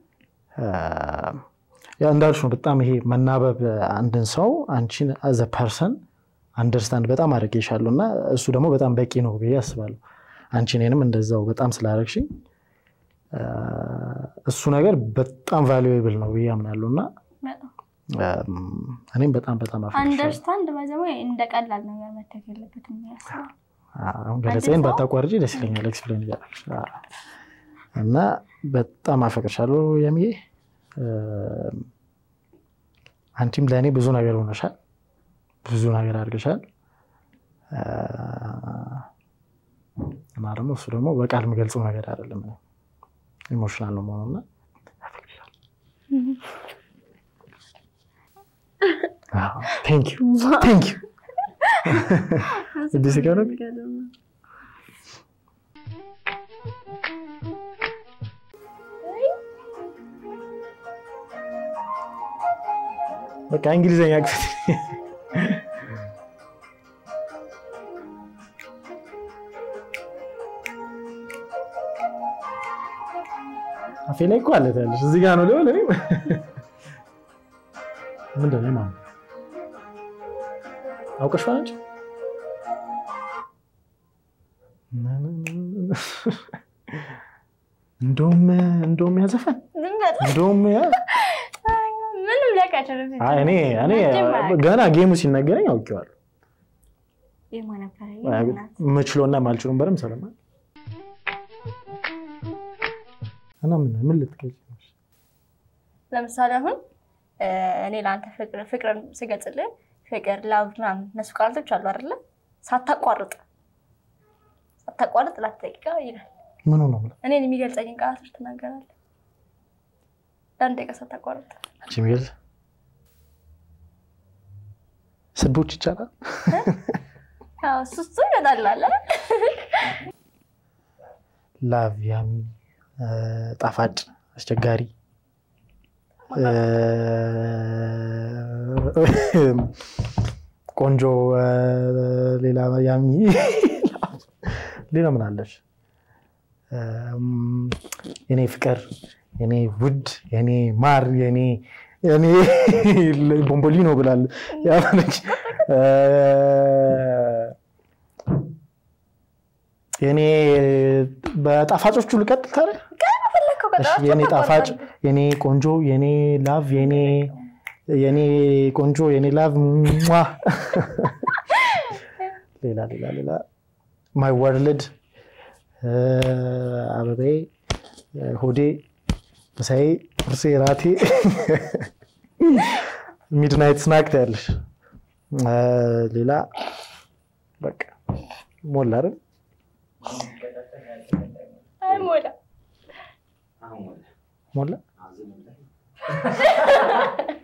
ያው እንዳልሽ ነው። በጣም ይሄ መናበብ አንድን ሰው አንቺን አዘ ፐርሰን አንደርስታንድ በጣም አድርጌሻለሁ እና እሱ ደግሞ በጣም በቂ ነው ብዬ አስባለሁ። አንቺ እኔንም እንደዛው በጣም ስላደረግሽኝ አ፣ እሱ ነገር በጣም ቫሉዌብል ነው ብዬ አምናለሁ እና በጣም አም፣ እኔም በጣም በጣም አፈቅርሻለሁ። አንደርስታንድ ባይዘው እንደ ቀላል ነገር መታየት የለበትም ብዬ አስባለሁ። አሁን ገለጻዬን አንድ ሰው- ባታቋርጪ ደስ ይለኛል። ኤክስፕሌን እያደረግሽ አዎ። እና በጣም አፈቅርሻለሁ የሚዬ እም፣ አንቺም ለእኔ ብዙ ነገር ሆነሻል፣ ብዙ ነገር አድርገሻል አ፣ እና ደግሞ እሱ ደግሞ በቃል የምገልጸው ነገር አይደለም። ኢሞሽናል ነው መሆኑና አፈቅርሻለሁ። አዎ፣ ቴንክ ዩ ቴንክ ዩ እዚህ ሲቀርብ በቃ እንግሊዘኛ ክፍል አፌ ላይ እኮ አለ ታያለሽ። እዚህ ጋር ነው ሊሆን እኔ ምንድን ነው ማነው አውቀሽዋል አንቺ? እንደውም እንደውም ያዘፈን ዝም በል። እንደውም ያ- ምንም ሊያውቃቸው አይ እኔ እኔ ገና ጌሙ ሲነገረኝ አውቄዋለሁ። የማ ነበረ ምችሎና ማልችሎን በደምብ ሰለማ እና ምን ምን ልትገልጪ ነው? ለምሳሌ አሁን እ፣ እኔ ለአንተ ፍቅር ፍቅርን ስገልጽልህ ፍቅር ላቭ ምናምን እነሱ ቃላቶች አሉ አይደለ? ሳታቋርጥ ሳታቋርጥ ላት ደቂቃ ይላል። ምኑ ነው የምለው? እኔን የሚገልጸኝን ቃላቶች ትናገራለህ ለአንድ ደቂቃ ሳታቋርጥ። አንቺ የሚገልጽ ስድቦች ይቻላል? አዎ፣ እሱ እሱ ይመጣል አለ ላቭ ያሚ እ፣ ጣፋጭ አስቸጋሪ እ፣ ቆንጆ እ፣ ሌላ ያሚ ሌላ ምን አለሽ? እም፣ የኔ ፍቅር፣ የኔ ውድ፣ የኔ ማር፣ የኔ የኔ ቦምቦሊኖ ብላል ያለች እ፣ የኔ በጣፋጮቹ ልቀጥል ታዲያ? ፈለግከው እሺ፣ ቀጠሮ የኔ ጣፋጭ፣ የኔ ቆንጆ፣ የኔ ላቭ፣ የኔ የኔ ቆንጆ፣ የኔ ላቭ ሟ ሌላ ሌላ ሌላ ማይ ወርልድ አበባዬ፣ ሆዴ፣ ምሳዬ፣ ቁርሴ፣ ራቴ ሚድናይት ስናክ ታያለሽ። እ፣ ሌላ በቃ ሞላ አይደል? አይሞላም። አሁን ወደ ሞላ አዝም ብለህ